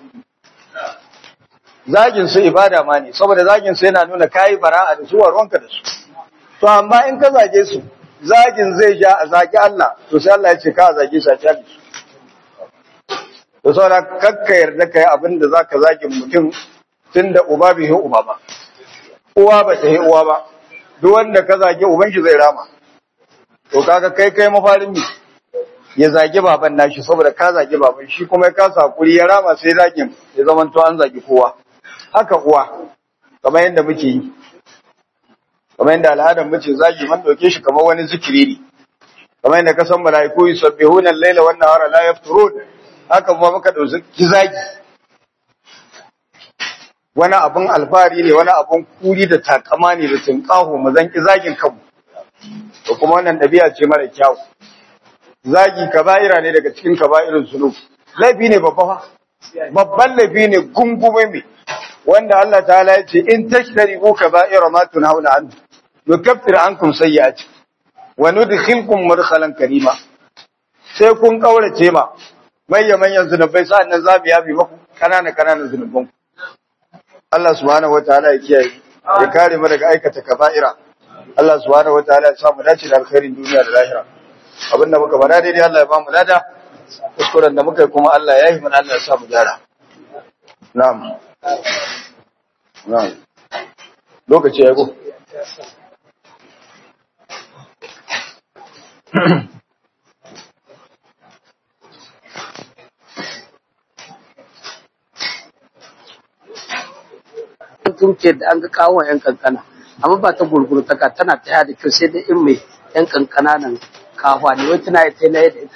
zagin su ibada ma ne saboda zagin su yana nuna kayi bara'a da su ruwanka da su to amma in ka zage su zagin zai ja a zagi Allah to sai Allah ya ce ka zage su a kyale su to saboda kakka yarda kai abin da zaka zagi mutum tunda uba bai yi uba ba uwa ba ta yi uwa ba duk wanda ka zage uban shi zai rama to kaga kai kai mafarin mi ya zage baban nashi saboda ka zage baban shi kuma ya kasa hakuri ya rama sai zagin ya zama to an zagi kowa haka uwa kamar yadda muke yi kamar yadda al'adar muke zagi man dauke shi kamar wani zikiri ne kamar yadda ka san malaiku yusabbihuna al-laila wan nahara la yafturun haka kuma muka dauki zagi wani abun alfahari ne wani abun kuri da takama ne da tunƙaho mu zanki zagin kanmu to kuma wannan ɗabi'a ce mara kyau zagi kaba'ira ne daga cikin kaba'irin zunub laifi ne babba fa babban laifi ne gungume mai wanda Allah ta'ala ya ce in tashtaribu kaba'ira ma tunhauna an nukaffir ankum sayyi'ati wa nudkhilkum mudkhalan karima sai kun kaurace ma manyan manyan zunubai sa'annan zamu yafi maku kanana kananan zunuban Allah subhanahu wataala ya kiyaye ya kare mu daga aikata kaba'ira Allah subhanahu wataala ya samu dace da alkhairin duniya da lahira abinda muka fara daidai Allah ya ba mu lada kuskuren da muka yi kuma Allah ya yi mana Allah ya sa mu gyara na'am na'am lokaci ya go turke da an ga kawo yan kankana amma ba ta gurgurtaka tana ta da kyau sai dai in mai yan kankana nan kawa ne wai tana yi ta da ita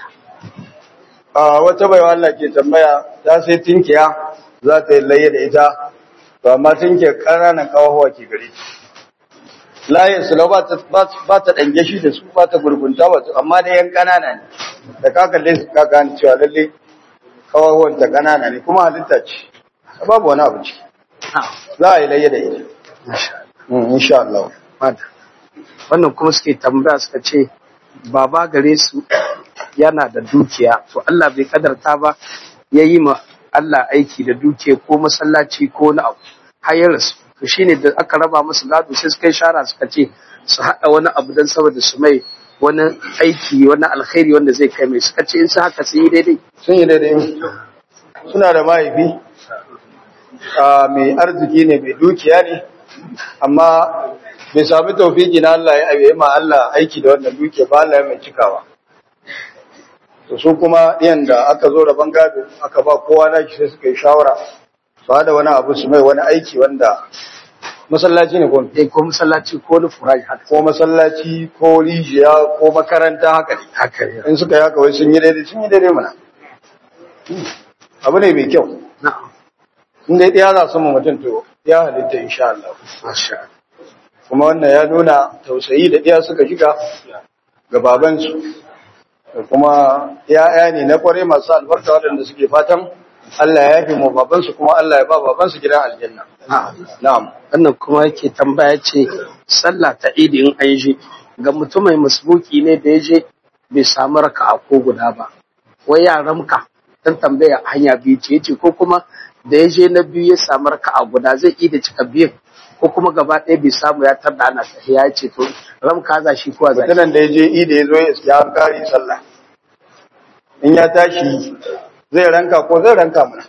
a wata baiwa Allah ke tambaya ta sai tinkiya za ta yi laye da ita to amma tinkiya ƙananan kawawa ke gare ta layin su ba ta ba ta dange shi da su ba ta gurgunta ba amma da yan ƙanana ne da ka kalle su ka gane cewa lalle kawawan ta ƙanana ne kuma halitta ce babu wani abu ciki za a yi laye da ita insha Allah wannan kuma suke tambaya suka ce baba gare su yana da dukiya to Allah bai kadarta ba ya yi ma Allah aiki da dukiya ko masallaci ko na abu hayar su to shine da aka raba musu gado sai suka yi shara suka ce su haɗa wani abu don saboda su mai wani aiki wani alkhairi wanda zai kai mai suka ce in su haka sun yi daidai sun yi daidai suna da mahaifi mai arziki ne mai dukiya ne amma bai sami taufiki na Allah ya yi ma Allah aiki da wannan dukiya ba Allah ya mai cikawa to su kuma ɗiyan da aka zo rabon gado aka ba kowa na sai suka yi shawara ba da wani abu su mai wani aiki wanda masallaci ne ko eh ko masallaci ko na furaji haka ko masallaci ko rijiya ko makaranta haka ne haka ne in suka yi haka wai sun yi daidai sun yi daidai mana abu ne mai kyau na'am in dai ɗaya za su mu mutum to ya halitta insha Allah masha Allah kuma wannan ya nuna tausayi da ɗaya suka shiga ga babansu da kuma ya'ya ne na kware masu albarka waɗanda suke fatan Allah ya yafe mu babansu kuma Allah ya ba babansu gidan aljanna na'am wannan kuma yake tambaya ce sallah ta idi in an je ga mutum mai masbuki ne da ya je bai samu raka'a ko guda ba wai ya ramka dan tambaya hanya biyu ce yace ko kuma da ya je na biyu ya samu raka'a guda zai iya cika biyu ko kuma gaba ɗaya bai samu ya tarda ana tafiya ya ce to ramka za shi kuwa za mutumin da ya je ida ya zo ya iska an kare sallah in ya tashi zai ranka ko zai ranka mana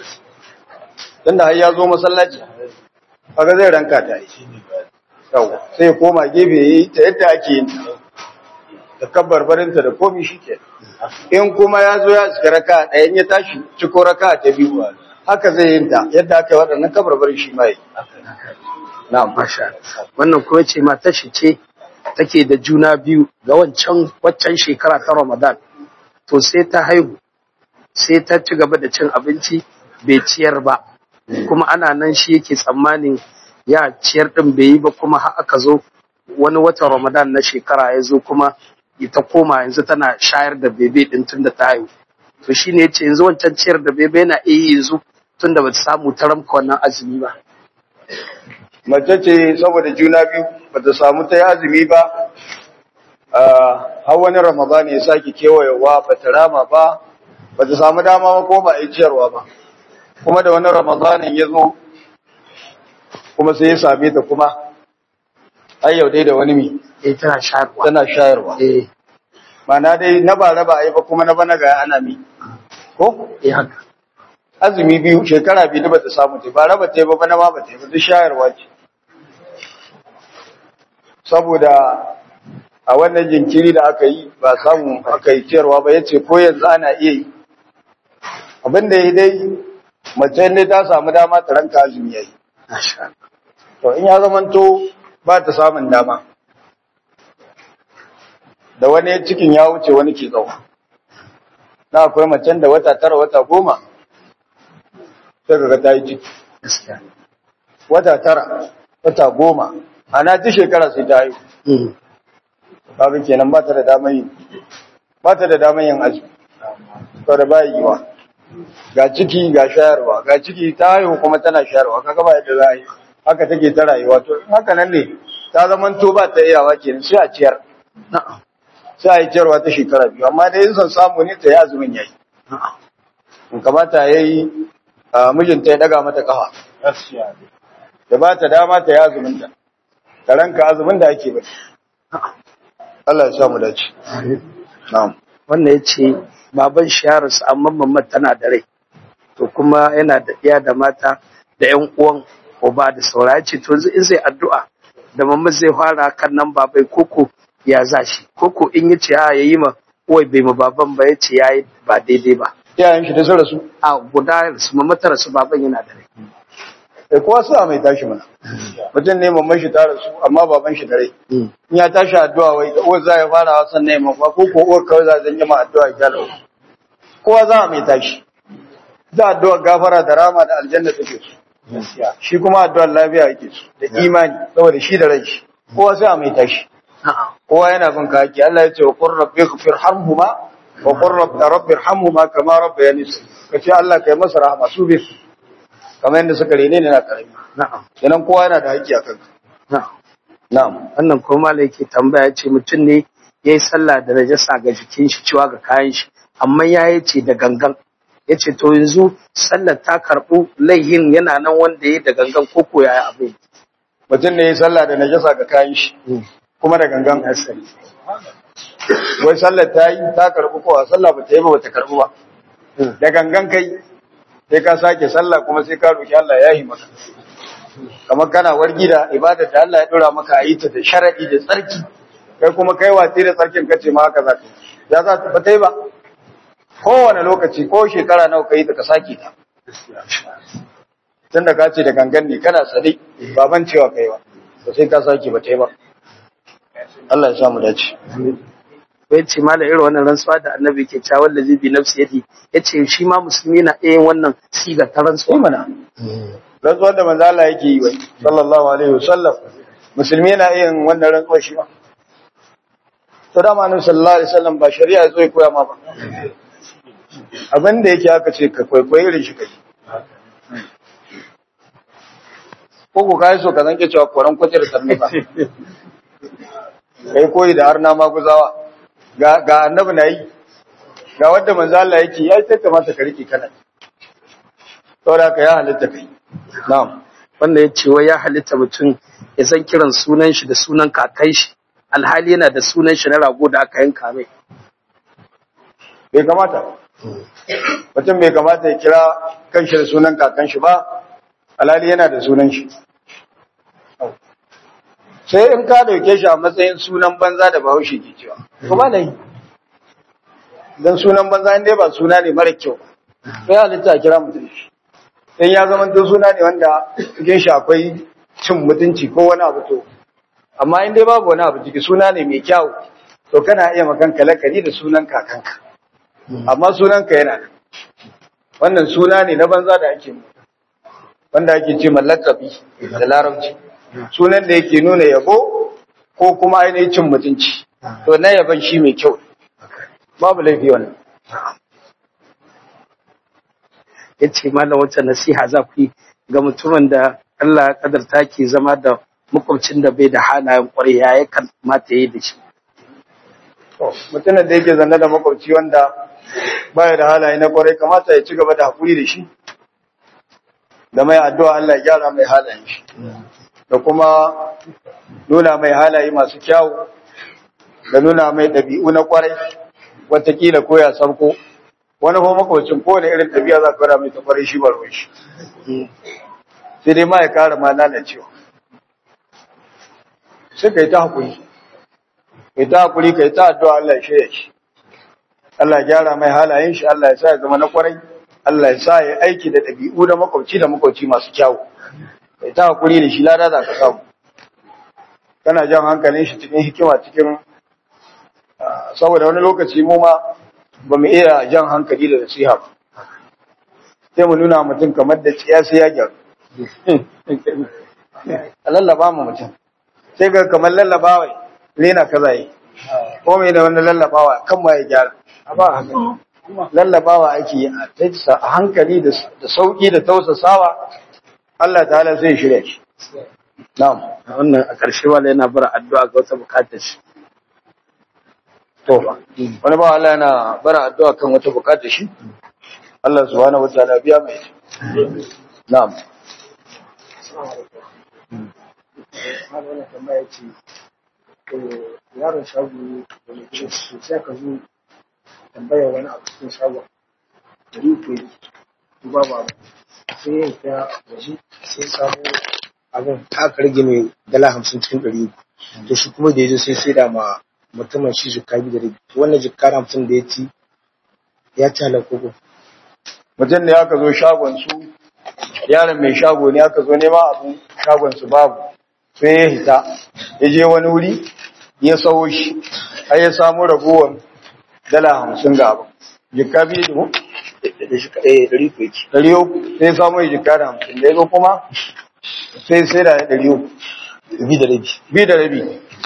tunda har ya zo masallaci kaga zai ranka ta yi yawa sai ya koma gefe ya yi ta yadda ake yin ta da kabbar barinta da komi shi ke in kuma ya zo ya iska raka ɗayan ya tashi ciko raka ta biyu haka zai yin ta yadda aka yi waɗannan kabbar barin shi ma yi na'am masha wannan kuma ce matar shi ce take da juna biyu ga wancan waccan shekara ta Ramadan to sai ta haihu sai ta ci gaba da cin abinci bai ciyar ba kuma ana nan shi yake tsammanin ya ciyar din bai yi ba kuma har aka zo wani watan ramadan na shekara ya zo kuma ita koma yanzu tana shayar da bebe din tun da ta haihu to shine yace yanzu wancan ciyar da bebe yana iya yanzu tun da bata samu ta ramka wannan azumi ba mace ce saboda juna biyu bata samu ta yi azumi ba har wani ramadan ya sake kewayewa bata rama ba bata samu dama ba ko ba a yi ciyarwa ba kuma da wani ramadanin ya zo kuma sai ya same ta kuma ai yau dai da wani mi eh tana shayarwa tana shayarwa eh mana dai na ba raba ai ba kuma na bana ga ana mi ko eh haka azumi biyu shekara biyu da bata samu ta ba raba ta yi ba bana ma bata yi ba duk shayarwa ce saboda a wannan jinkiri da aka yi ba samu aka yi ciyarwa ba yace ko yanzu ana iya yi abin da ya dai mace ne ta samu dama ta ranka azumi yayi masha Allah to in ya zamanto ba ta samun dama da wani cikin ya wuce wani ke tsawo na akwai macen da wata tara wata goma sai kaga ta yi ciki gaskiya wata tara wata goma ana ta shekara sai ta haihu mm kaga kenan ba ta da damar yin ba ta da damar yin azumi to da ba yiwa ga ciki ga shayarwa ga ciki ta haihu kuma tana shayarwa kaga ba yadda za a yi haka take ta rayuwa to in haka nan ne ta zaman to ba ta iyawa kenan sai a ciyar na'am sai a yi ciyarwa ta shekara biyu amma dai in son samu ne ta yi azumin yayi na'am in kamata ya yi mijinta ya daga mata kafa da ba ta dama ta yi azumin ta ta ranka azumin da ake bata Allah ya sa mu dace na'am wannan ya ce baban shi ya rasu amma mamman tana da rai to kuma yana da iya da mata da yan uwan uba da saura ya ce to yanzu in zai addu'a da mamman zai fara kan nan babai koko ya za shi koko in ya ce a ya yi ma uwai bai ma baban ba ya ce ya yi ba daidai ba iyayen shi da su rasu a guda su mamman ta rasu baban yana da rai sai kowa sa mai tashi mana mutum ne mamman shi ta rasu amma baban shi da rai in ya tashi addu'a wai uwar za ya fara wasan ne mafa ko ko uwar kawai za zan yi ma addu'a ya lau kowa za mai tashi da addu'a gafara da rama da aljanna take su shi kuma addu'ar lafiya yake su da imani saboda shi da rai shi kowa sai mai tashi Na'am. kowa yana bin ka haƙi Allah ya ce wa qur rabbi ighfir harhuma wa qur rabbi rabbi irhamhuma kama rabbayani kace Allah kai masa rahama su bi kamar yadda suka rene ne na karami na'am kenan kowa yana da haƙi a kanka na'am na'am wannan kuma malai ke tambaya ce mutum ne ya yi sallah da najasa ga jikin shi cewa ga kayan shi amma ya yi ce da gangan ya ce to yanzu sallar ta karɓu laihin yana nan wanda ya yi da gangan ko ko ya yi abin mutum ne ya sallah da najasa ga kayan shi kuma da gangan wai sallar ta yi ta karɓi ko a sallah ba ta yi ba ba ta karɓi ba da gangan kai sai ka sake sallah kuma sai ka roki Allah ya yi maka kamar kana wargi da ibadar da Allah ya dora maka a yi ta da sharadi da tsarki kai kuma kai watsi da tsarkin kace ma haka za ka yi. ya za ta bata yi ba kowane lokaci ko shekara nawa ka yi ta ka sake ta tunda ka ce da gangan ne kana sade baban cewa kai ba to sai ka sake bata yi ba Allah ya sa mu dace bai ce ma da irin wannan rantsuwa da annabi ke cewa wallazi bi nafsi yadi ya ce shi ma musulmi na iya yin wannan siga ta sai rantsuwa mana rantsuwar da manzo Allah yake yi wai sallallahu alaihi wasallam musulmi yana iya yin wannan rantsuwar shi ba to da annabi sallallahu alaihi wasallam ba shari'a ya zo ya koya ma ba abin da yake aka ce ka kwaikwayi irin shi kai ko ko kai so ka zanke cewa koran kwace da sannu ba kai koyi da har na maguzawa ga ga annabi na yi ga wanda manzo Allah yake ya ta kamata ka rike kana saboda ka ya halitta kai na'am wanda ya ce wai ya halitta mutum ya san kiran sunan shi da sunan kakan shi alhali yana da sunan shi na rago da aka yanka mai bai kamata mutum bai kamata ya kira kanshi da sunan kakan shi ba alhali yana da sunan shi sai in ka dauke shi a matsayin sunan banza da bahaushe ke cewa kuma da yi don sunan banza inda ba suna ne mara kyau sai halitta a kira mutum shi in ya zama to suna ne wanda cikin shi akwai cin mutunci ko wani abu to amma in dai babu wani abu ciki suna ne mai kyau to kana iya makanka lakari da sunan kakanka amma sunanka yana nan wannan suna ne na banza da ake mu wanda ake ce mallakabi da larabci sunan da yake nuna yabo ko kuma ainihin cin mutunci to na yaban shi mai kyau babu laifi wannan ya ce malam wata nasiha za ku yi ga mutumin da Allah ya kadarta ke zama da makwabcin da bai da halayen kwarai ya ya kamata ya yi da shi mutumin da yake zanne da makwabci wanda baya da halaye na kwarai kamata ya ci gaba da hakuri da shi da mai addu'a Allah ya gyara mai halayen shi da kuma nuna mai halaye masu kyawu da nuna mai ɗabi'u na kwarai watakila ko ya sarko wani kuma makwabcin kowane irin ɗabi'a za ka fara mai ta kwarai shi ba ruwan shi sai dai ma ya kara ma lalacewa sai ka yi ta hakuri ka yi ta hakuri ka yi ta addu'a Allah ya shirya shi Allah ya gyara mai halayen shi Allah ya sa ya zama na kwarai Allah ya sa ya aiki da ɗabi'u da makwabci da makwabci masu kyawu kai ta hakuri da shi lada za ka samu kana jan hankalin shi cikin hikima cikin saboda wani lokaci mu ma ba mu iya jan hankali da nasiha ba sai mu nuna mutum kamar da tsiya sai ya gyaru a lallaba mu mutum sai ga kamar lallabawa rena kaza yi ko mai da wani lallabawa kan ma ya gyara a ba haka lallabawa ake yi a hankali da sauki da tausasawa Allah ta'ala zai shirya shi na'am wannan a ƙarshe wala yana bara addu'a ga wata bukatar shi to wani ba Allah yana bara addu'a kan wata bukatar shi Allah subhanahu wa ta'ala biya mai na'am wannan tambaya ce yaron shago da mutum sai ka zo tambaya wani abu cikin shagon dari ko yi ba ba sai ya ta waje sai samu abin aka rage mai dala hamsin cikin ɗari uku to shi kuma da ya zo sai sai da ma mutumin shi jikka biyu da rabi wannan jikka hamsin da ya ci ya ci halar kogo mutum ne aka zo shagon su yaron mai shago ne aka zo nema abu shagon su babu sai ya hita ya je wani wuri ya sawo shi har ya samu ragowar dala hamsin ga abu jikka biyu da shi kaɗai ɗari ko yake ɗari uku sai samu ya jikka da hamsin da ya zo kuma sai sai da ɗari uku bi da rabi bi da rabi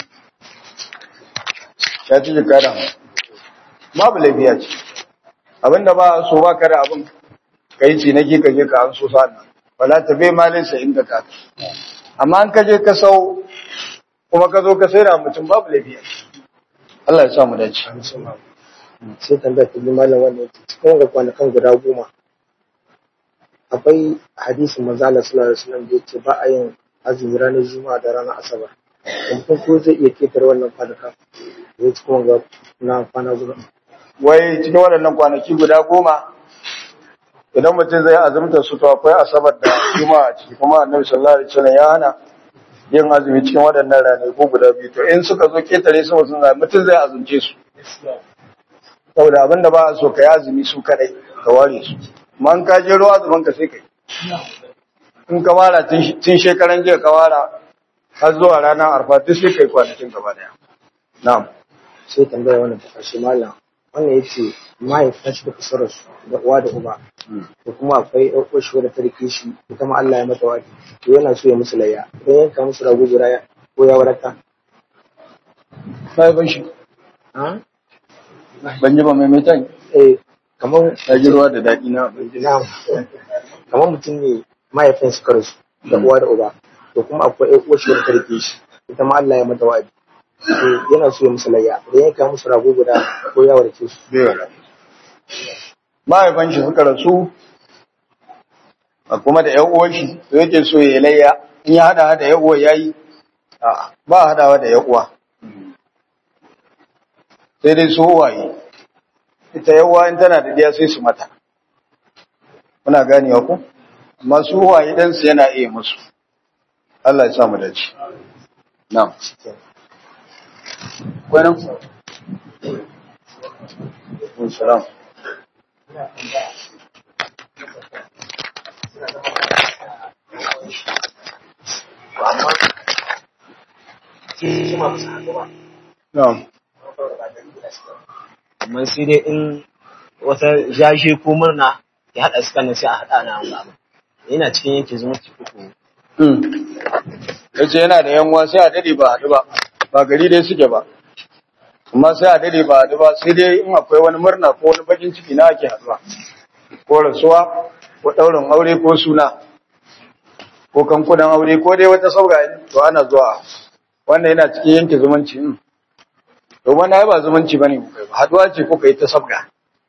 ya ci jikka da hamsin babu laifiya ce abinda ba so ba ka da abin ka yi cinaki ka je ka an so sa'an wala ta bai malinsa inda ka amma an ka je ka sau kuma ka zo ka sai da mutum babu laifiya Allah ya sa mu dace sai tambaya ta bi malam wannan yake cikin wanga kwanakan guda goma akwai hadisin manzo Allah sallallahu alaihi wasallam da yake ba a yin azumi ranar juma'a da ranar asabar kuma ko zai iya ketar wannan kwanakan da ya cikin wanga na kwana guda wai cikin waɗannan kwanaki guda goma idan mutum zai azumta su to akwai asabar da juma'a a ciki kuma annabi sallallahu alaihi wasallam ya hana yin azumi cikin waɗannan ranaku guda biyu to in suka zo ketare su mutum zai mutum zai azumce su saboda abinda ba a so ka yi azumi su kadai ka ware su amma in ka je ruwa azumin ka sai kai in ka wara tun shekaran jiya ka wara har zuwa ranar arfa duk sai kai kwanakin gaba daya na'am sai tambaya wannan ta ƙarshe malam wannan ya ce mahaifin shi da kusurar su da uwa da uba da kuma akwai ɗan uwar shi wadda ta rike shi ita ma Allah ya mata waki to yana so ya musu layya idan yanka musu rago guda ya ko ya wadata sai ban shi ha ban ji ba mai mai tan eh kamar ta ji ruwa da daɗi na na'am kamar mutum ne mahaifin su karasu da uwa da uba to kuma akwai ɗan uwar shi wadda ta rike shi ita ma Allah ya mata waki to yana so ya musu layya idan yanka musu rago guda ko ya warke su mahaifan shi suka rasu a kuma da yan uwan shi to yake so ya layya in ya hada da yan uwa yayi a ba hadawa da yan uwa sai dai su waye ita yan uwa in tana da diya sai su mata muna ganewa ku amma su waye dan su yana iya musu Allah ya sa mu dace na'am kwanan Salam. Na'am. amma sai dai in wata jashe ko murna ya haɗa su kanan sai a haɗa na wani abu yana cikin yake zumunci uku Yace yana da yanwa sai a dade ba haɗu ba. ba gari dai suke ba amma sai a dade ba a ba sai dai in akwai wani murna ko wani bakin ciki na ake haɗuwa ko rasuwa ko ɗaurin aure ko suna ko kankunan aure ko dai wata sauga to ana zuwa wannan yana cikin yanke zumunci to wani ai ba zumunci bane ku kai ba haɗuwa ce ko kai ta sabga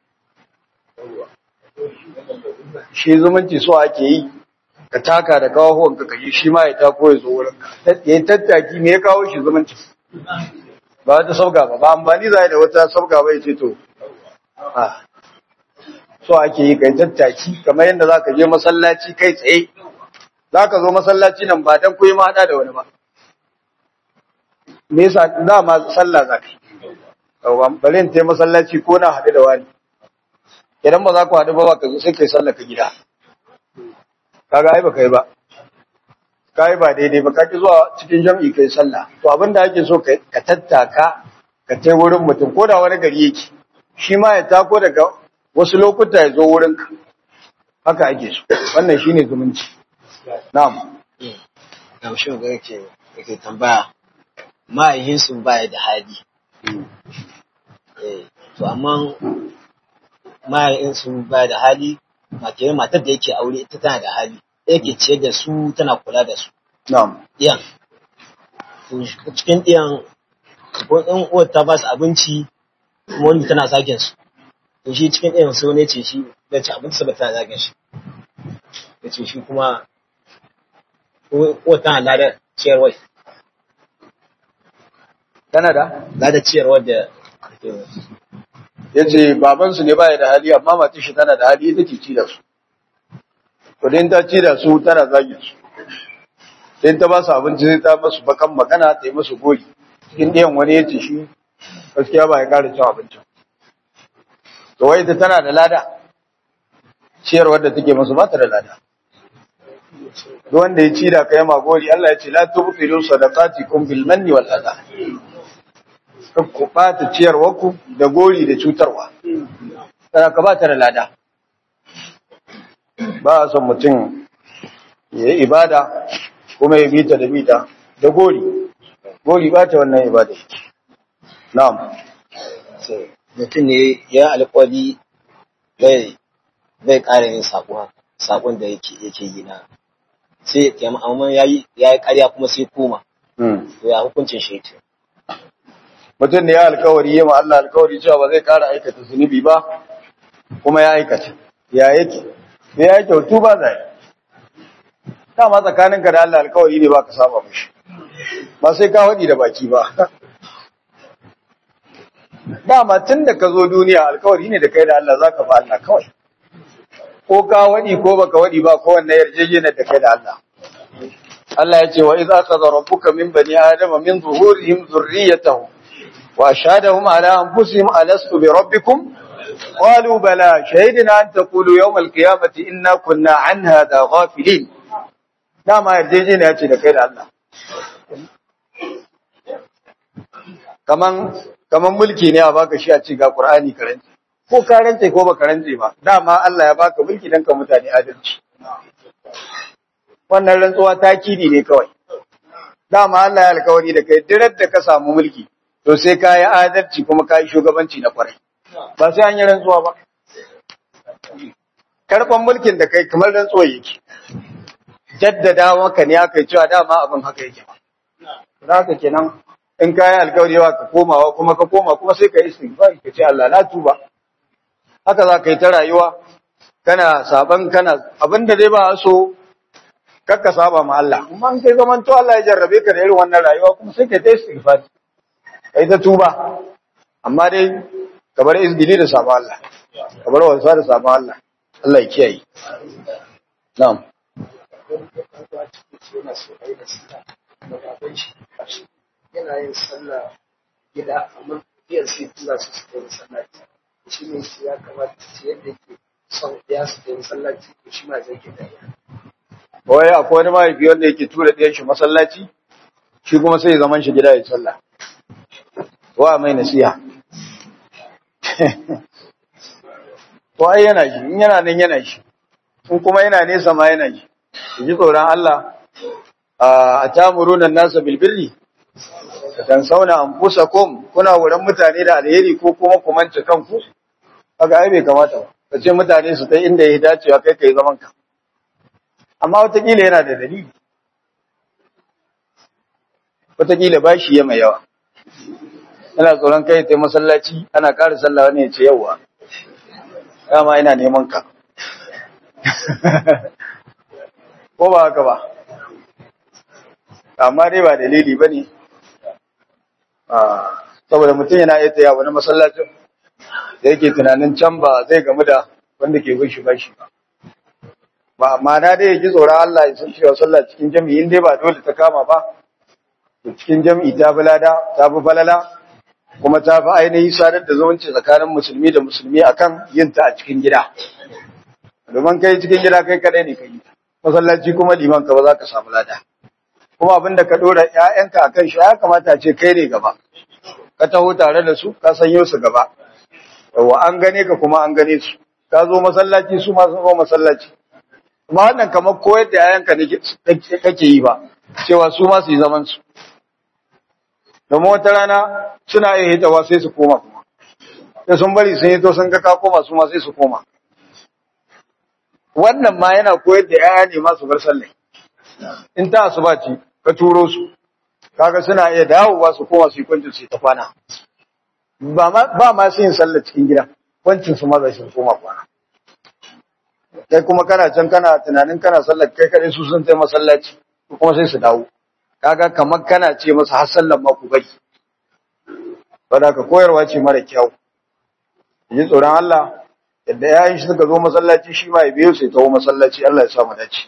shi zumunci so ake yi ka taka da kawo ka kaji shi ma ya tako ya zo wurin ka ya tattaki me ya kawo shi zumunci ba wata sauka ba ba amfani za da wata sauka ba ya ce to so ake yi kai tattaki kamar yadda za ka je masallaci kai tsaye za ka zo masallaci nan ba don kuyi maɗa da wani ba me yasa za ma sallah za ka yi bari in tai masallaci ko na haɗu da wani idan ba za ku haɗu ba ba ka zo sai kai sallah ka gida kaga ai ba kai ba kai ba daidai ba ka ki zuwa cikin jam'i kai sallah to abin da ake so ka tattaka ka tai wurin mutum ko da wani gari yake shi ma ya tako daga wasu lokuta ya zo wurin ka haka ake so wannan shine zumunci na'am na shi ga yake yake tambaya ma'ayyin sun baya da hali eh to amma ma'ayyin sun baya da hali matar matar da yake aure ita tana da hali yake ciyar da su tana kula da su na'am ɗiyan cikin ɗiyan ko ɗan uwar ta ba su abinci kuma wani tana zagin su to shi cikin ɗiyan sai wani ce shi da ci abinci saboda tana zagin shi ya ce shi kuma uwar tana lada ciyarwar tana da lada ciyarwar da ya ce babansu ne baya da hali amma matar shi tana da hali ita ce ci da su to din ta ci da su tana zagin su sai ta ba su abinci sai ta masu bakan magana ta yi masu gori cikin ɗayan wani ya ce shi gaskiya ba ya ƙara cin abincin to wai ita tana da lada ciyarwar da take masu ba ta da lada duk wanda ya ci da kai ma gori Allah ya ce la tubtilu sadaqatikum bil manni wal adha ku ɓata ciyarwarku da gori da cutarwa tana ka ba ta da lada ba a son mutum ya yi ibada kuma ya bita da bita da gori gori ba ta wannan ibada na'am mutum ne ya alƙwari bai bai ƙara yin saƙon da yake yake yi na sai ya amma ya yi ƙarya kuma sai koma to ya hukuncin shi yake mutum ne ya alkawari yi ma Allah alkawari cewa ba zai kara aikata zunubi ba kuma ya aikata ya yake sai ya kyautu ba zai dama tsakaninka da Allah alkawari ne ba ka saba mishi ba sai ka waɗi da baki ba dama tun da ka zo duniya alkawari ne da kai da Allah za ka ba Allah kawai ko ka waɗi ko baka waɗi ba ko wanne yarjejeniyar da kai da Allah Allah ya ce wa idza akhadha rabbuka min bani adama min zuhurihim dhurriyyatahum وأشهدهم على أنفسهم ألست بربكم قالوا بلى شهدنا أن تقولوا يوم القيامة إنا كنا عن هذا غافلين نعم يرجيجين يأتي لكير الله kaman kaman mulki ne a baka shi a ce ga Qur'ani karanci ko karance ko ba karance ba dama Allah ya baka mulki dan ka mutane adalci wannan rantsuwa takidi ne kawai dama Allah ya alkawari da kai dirar da ka samu mulki to sai ka yi adalci kuma ka yi shugabanci na kwarai ba sai an yi rantsuwa ba karɓar mulkin da kai kamar rantsuwa yake jaddada maka ne aka yi cewa dama abin haka yake ba za haka kenan in ka yi alkawari yawa ka komawa kuma ka koma kuma sai ka yi istighfar ka ce Allah na tuba haka za ka yi ta rayuwa kana saban kana abin da dai ba so kakka saba ma Allah kuma in kai zaman to Allah ya jarrabe ka da irin wannan rayuwa kuma sai ka yi ta istighfar kai ta tuba amma dai ka bar izgili da sabon Allah ka bar wasa da sabon Allah Allah ya kiyaye na'am yana yin sallah gida amma biyar sai tura su su kai masallaci shi ne shi ya kamata su yadda ke son ya su kai masallaci ko shi ma zai ke da wai akwai wani mahaifi wanda yake tura ɗayan shi masallaci shi kuma sai zaman shi gida ya sallah wa mai nasiha to ai yana shi in yana nan yana shi in kuma yana nesa ma yana shi ji tsoron Allah a tamuruna nasa bil birri dan sauna anfusakum kuna wurin mutane da alheri ko kuma ku mance kanku kaga ai bai kamata ba kace mutane su ta inda ya dacewa kai kai zaman ka amma wataƙila yana da dalili wataƙila ba shi ya mai yawa yana tsoron kai ta masallaci ana ƙara sallah wani ya ce yawa dama ina neman ka ko ba haka ba amma dai ba dalili ba ne saboda mutum yana iya taya wani masallacin da yake tunanin can ba zai gamu da wanda ke gushi ba shi ba ba amma na dai ji tsoron Allah ya san cewa sallah cikin jami'i in dai ba dole ta kama ba to cikin jami'i ta fi lada ta fi falala kuma ta fi ainihi sadar da zumunci tsakanin musulmi da musulmi akan yin ta a cikin gida domin kai cikin gida kai kadai ne kai masallaci kuma liman ka ba za ka samu lada kuma abin da ka dora ƴaƴanka akan shi ya kamata ce kai ne gaba ka taho tare da su ka sanyo su gaba yawa an gane ka kuma an gane su ka zo masallaci su ma sun zo masallaci kuma wannan kamar koyar da ƴaƴanka ne kake yi ba cewa su ma su yi zaman su domin wata rana suna iya hitawa sai su koma kuma da sun bari sun hito sun ga ka koma su ma sai su koma wannan ma yana koyar da ƴaƴa ne ma su bar sallah in ta asuba ce ka turo su kaga suna iya dawowa su koma su yi kwancin su ta kwana ba ma ba ma su yin sallah cikin gida kwancin su ma za su koma kwana kai kuma kana can kana tunanin kana sallar kai kadai su sun tai masallaci kuma sai su dawo kaga kamar kana ce masa har sallan ma ku bari saboda ka koyarwa ce mara kyau ji tsoron Allah yadda yayin shi suka zo masallaci shi ma ya biyo sai tawo masallaci Allah ya sa mu dace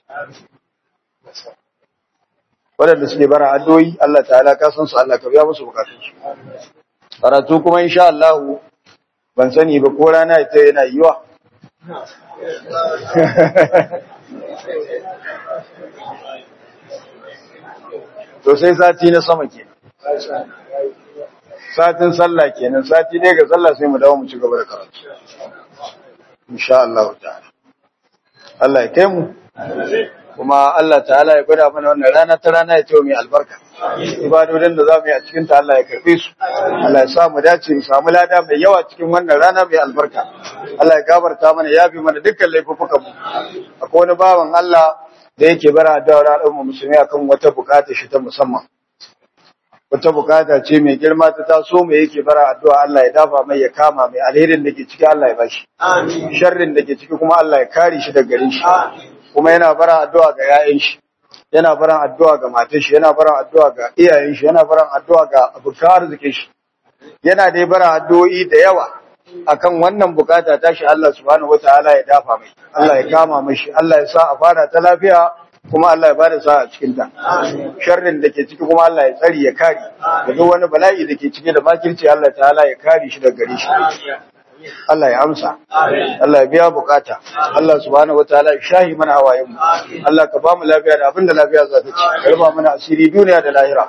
waɗanda suke bara addu'o'i Allah ta'ala ka san su Allah ka biya musu bukatun su karatu kuma insha Allah ban sani ba ko rana ita yana yiwa to sai sati na sama kenan satin sallah kenan sati ɗaya ga sallah sai mu dawo mu ci gaba da karatu insha Allah ta'ala Allah ya kai mu kuma Allah ta'ala ya gwada mana wannan rana ta rana ya ce mai albarka ibadodin da za mu yi a cikin ta Allah ya karbe su Allah ya sa mu dace mu samu lada mai yawa cikin wannan rana mai albarka Allah ya gafarta mana ya bi mana dukkan laifukan mu akwai wani bawan Allah da yake bara da al'umma musulmi akan wata bukata shi ta musamman wata bukata ce mai girma ta taso mai yake bara addu'a Allah ya dafa mai ya kama mai alherin da ke ciki Allah ya bashi sharrin da ke ciki kuma Allah ya kare shi daga gare shi kuma yana bara addu'a ga yayan shi yana baran addu'a ga matan shi yana baran addu'a ga iyayen shi yana baran addu'a ga abokan arzikin shi yana dai bara addu'o'i da yawa akan wannan bukata ta shi Allah subhanahu wataala ya dafa mai Allah ya kama mashi Allah ya sa a fara ta lafiya kuma Allah ya bada sa'a cikin ta sharrin da ke ciki kuma Allah ya tsari ya kare da duk wani bala'i da ke ciki da makirci Allah ta'ala ya kare shi daga gare shi Allah ya amsa Allah ya biya bukata Allah subhanahu wataala ya shahi mana hawayen mu Allah ka ba mu lafiya da abinda lafiya za ta ci ka raba mana asiri duniya da lahira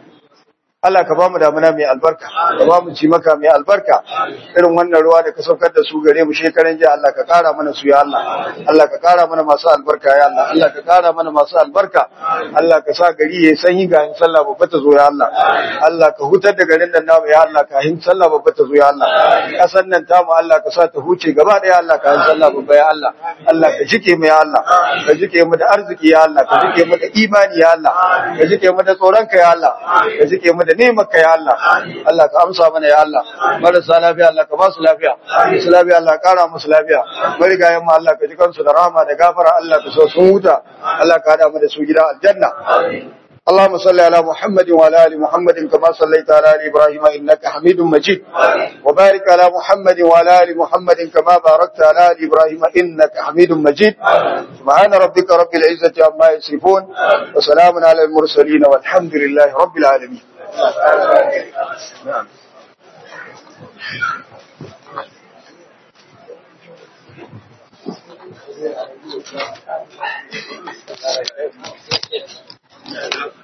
Allah ka ba mu damuna mai albarka, ka ba mu ci maka mai albarka, irin wannan ruwa da ka saukar da su gare mu shekaran jiya Allah ka kara mana su ya Allah, Allah ka kara mana masu albarka ya Allah, Allah ka kara mana masu albarka, Allah ka sa gari ya sanyi ga hin sallah babba ta zo ya Allah, Allah ka hutar da garin nan namu ya Allah ka hin sallah babba ta zo ya Allah, kasan nan tamu Allah ka sa ta huce gaba ɗaya Allah ka hin sallah babba ya Allah, Allah ka jike mu ya Allah, ka jike mu da arziki ya Allah, ka jike mu da imani ya Allah, ka jike mu da tsoronka ya Allah, ka jike mu da nemarka ya Allah Allah ka amsa mana ya Allah marasa lafiya Allah ka ba su lafiya su lafiya Allah ka kara musu lafiya marigayen mu Allah ka ji kansu da rahama da gafara Allah ka so sun huta Allah ka hada mu da su gida aljanna اللهم صل على محمد وعلى ال محمد كما صليت على ال ابراهيم انك حميد مجيد وبارك على محمد وعلى ال محمد كما باركت على ال ابراهيم انك حميد مجيد سبحان ربك رب العزه عما يصفون وسلام على المرسلين والحمد لله رب العالمين Thank you.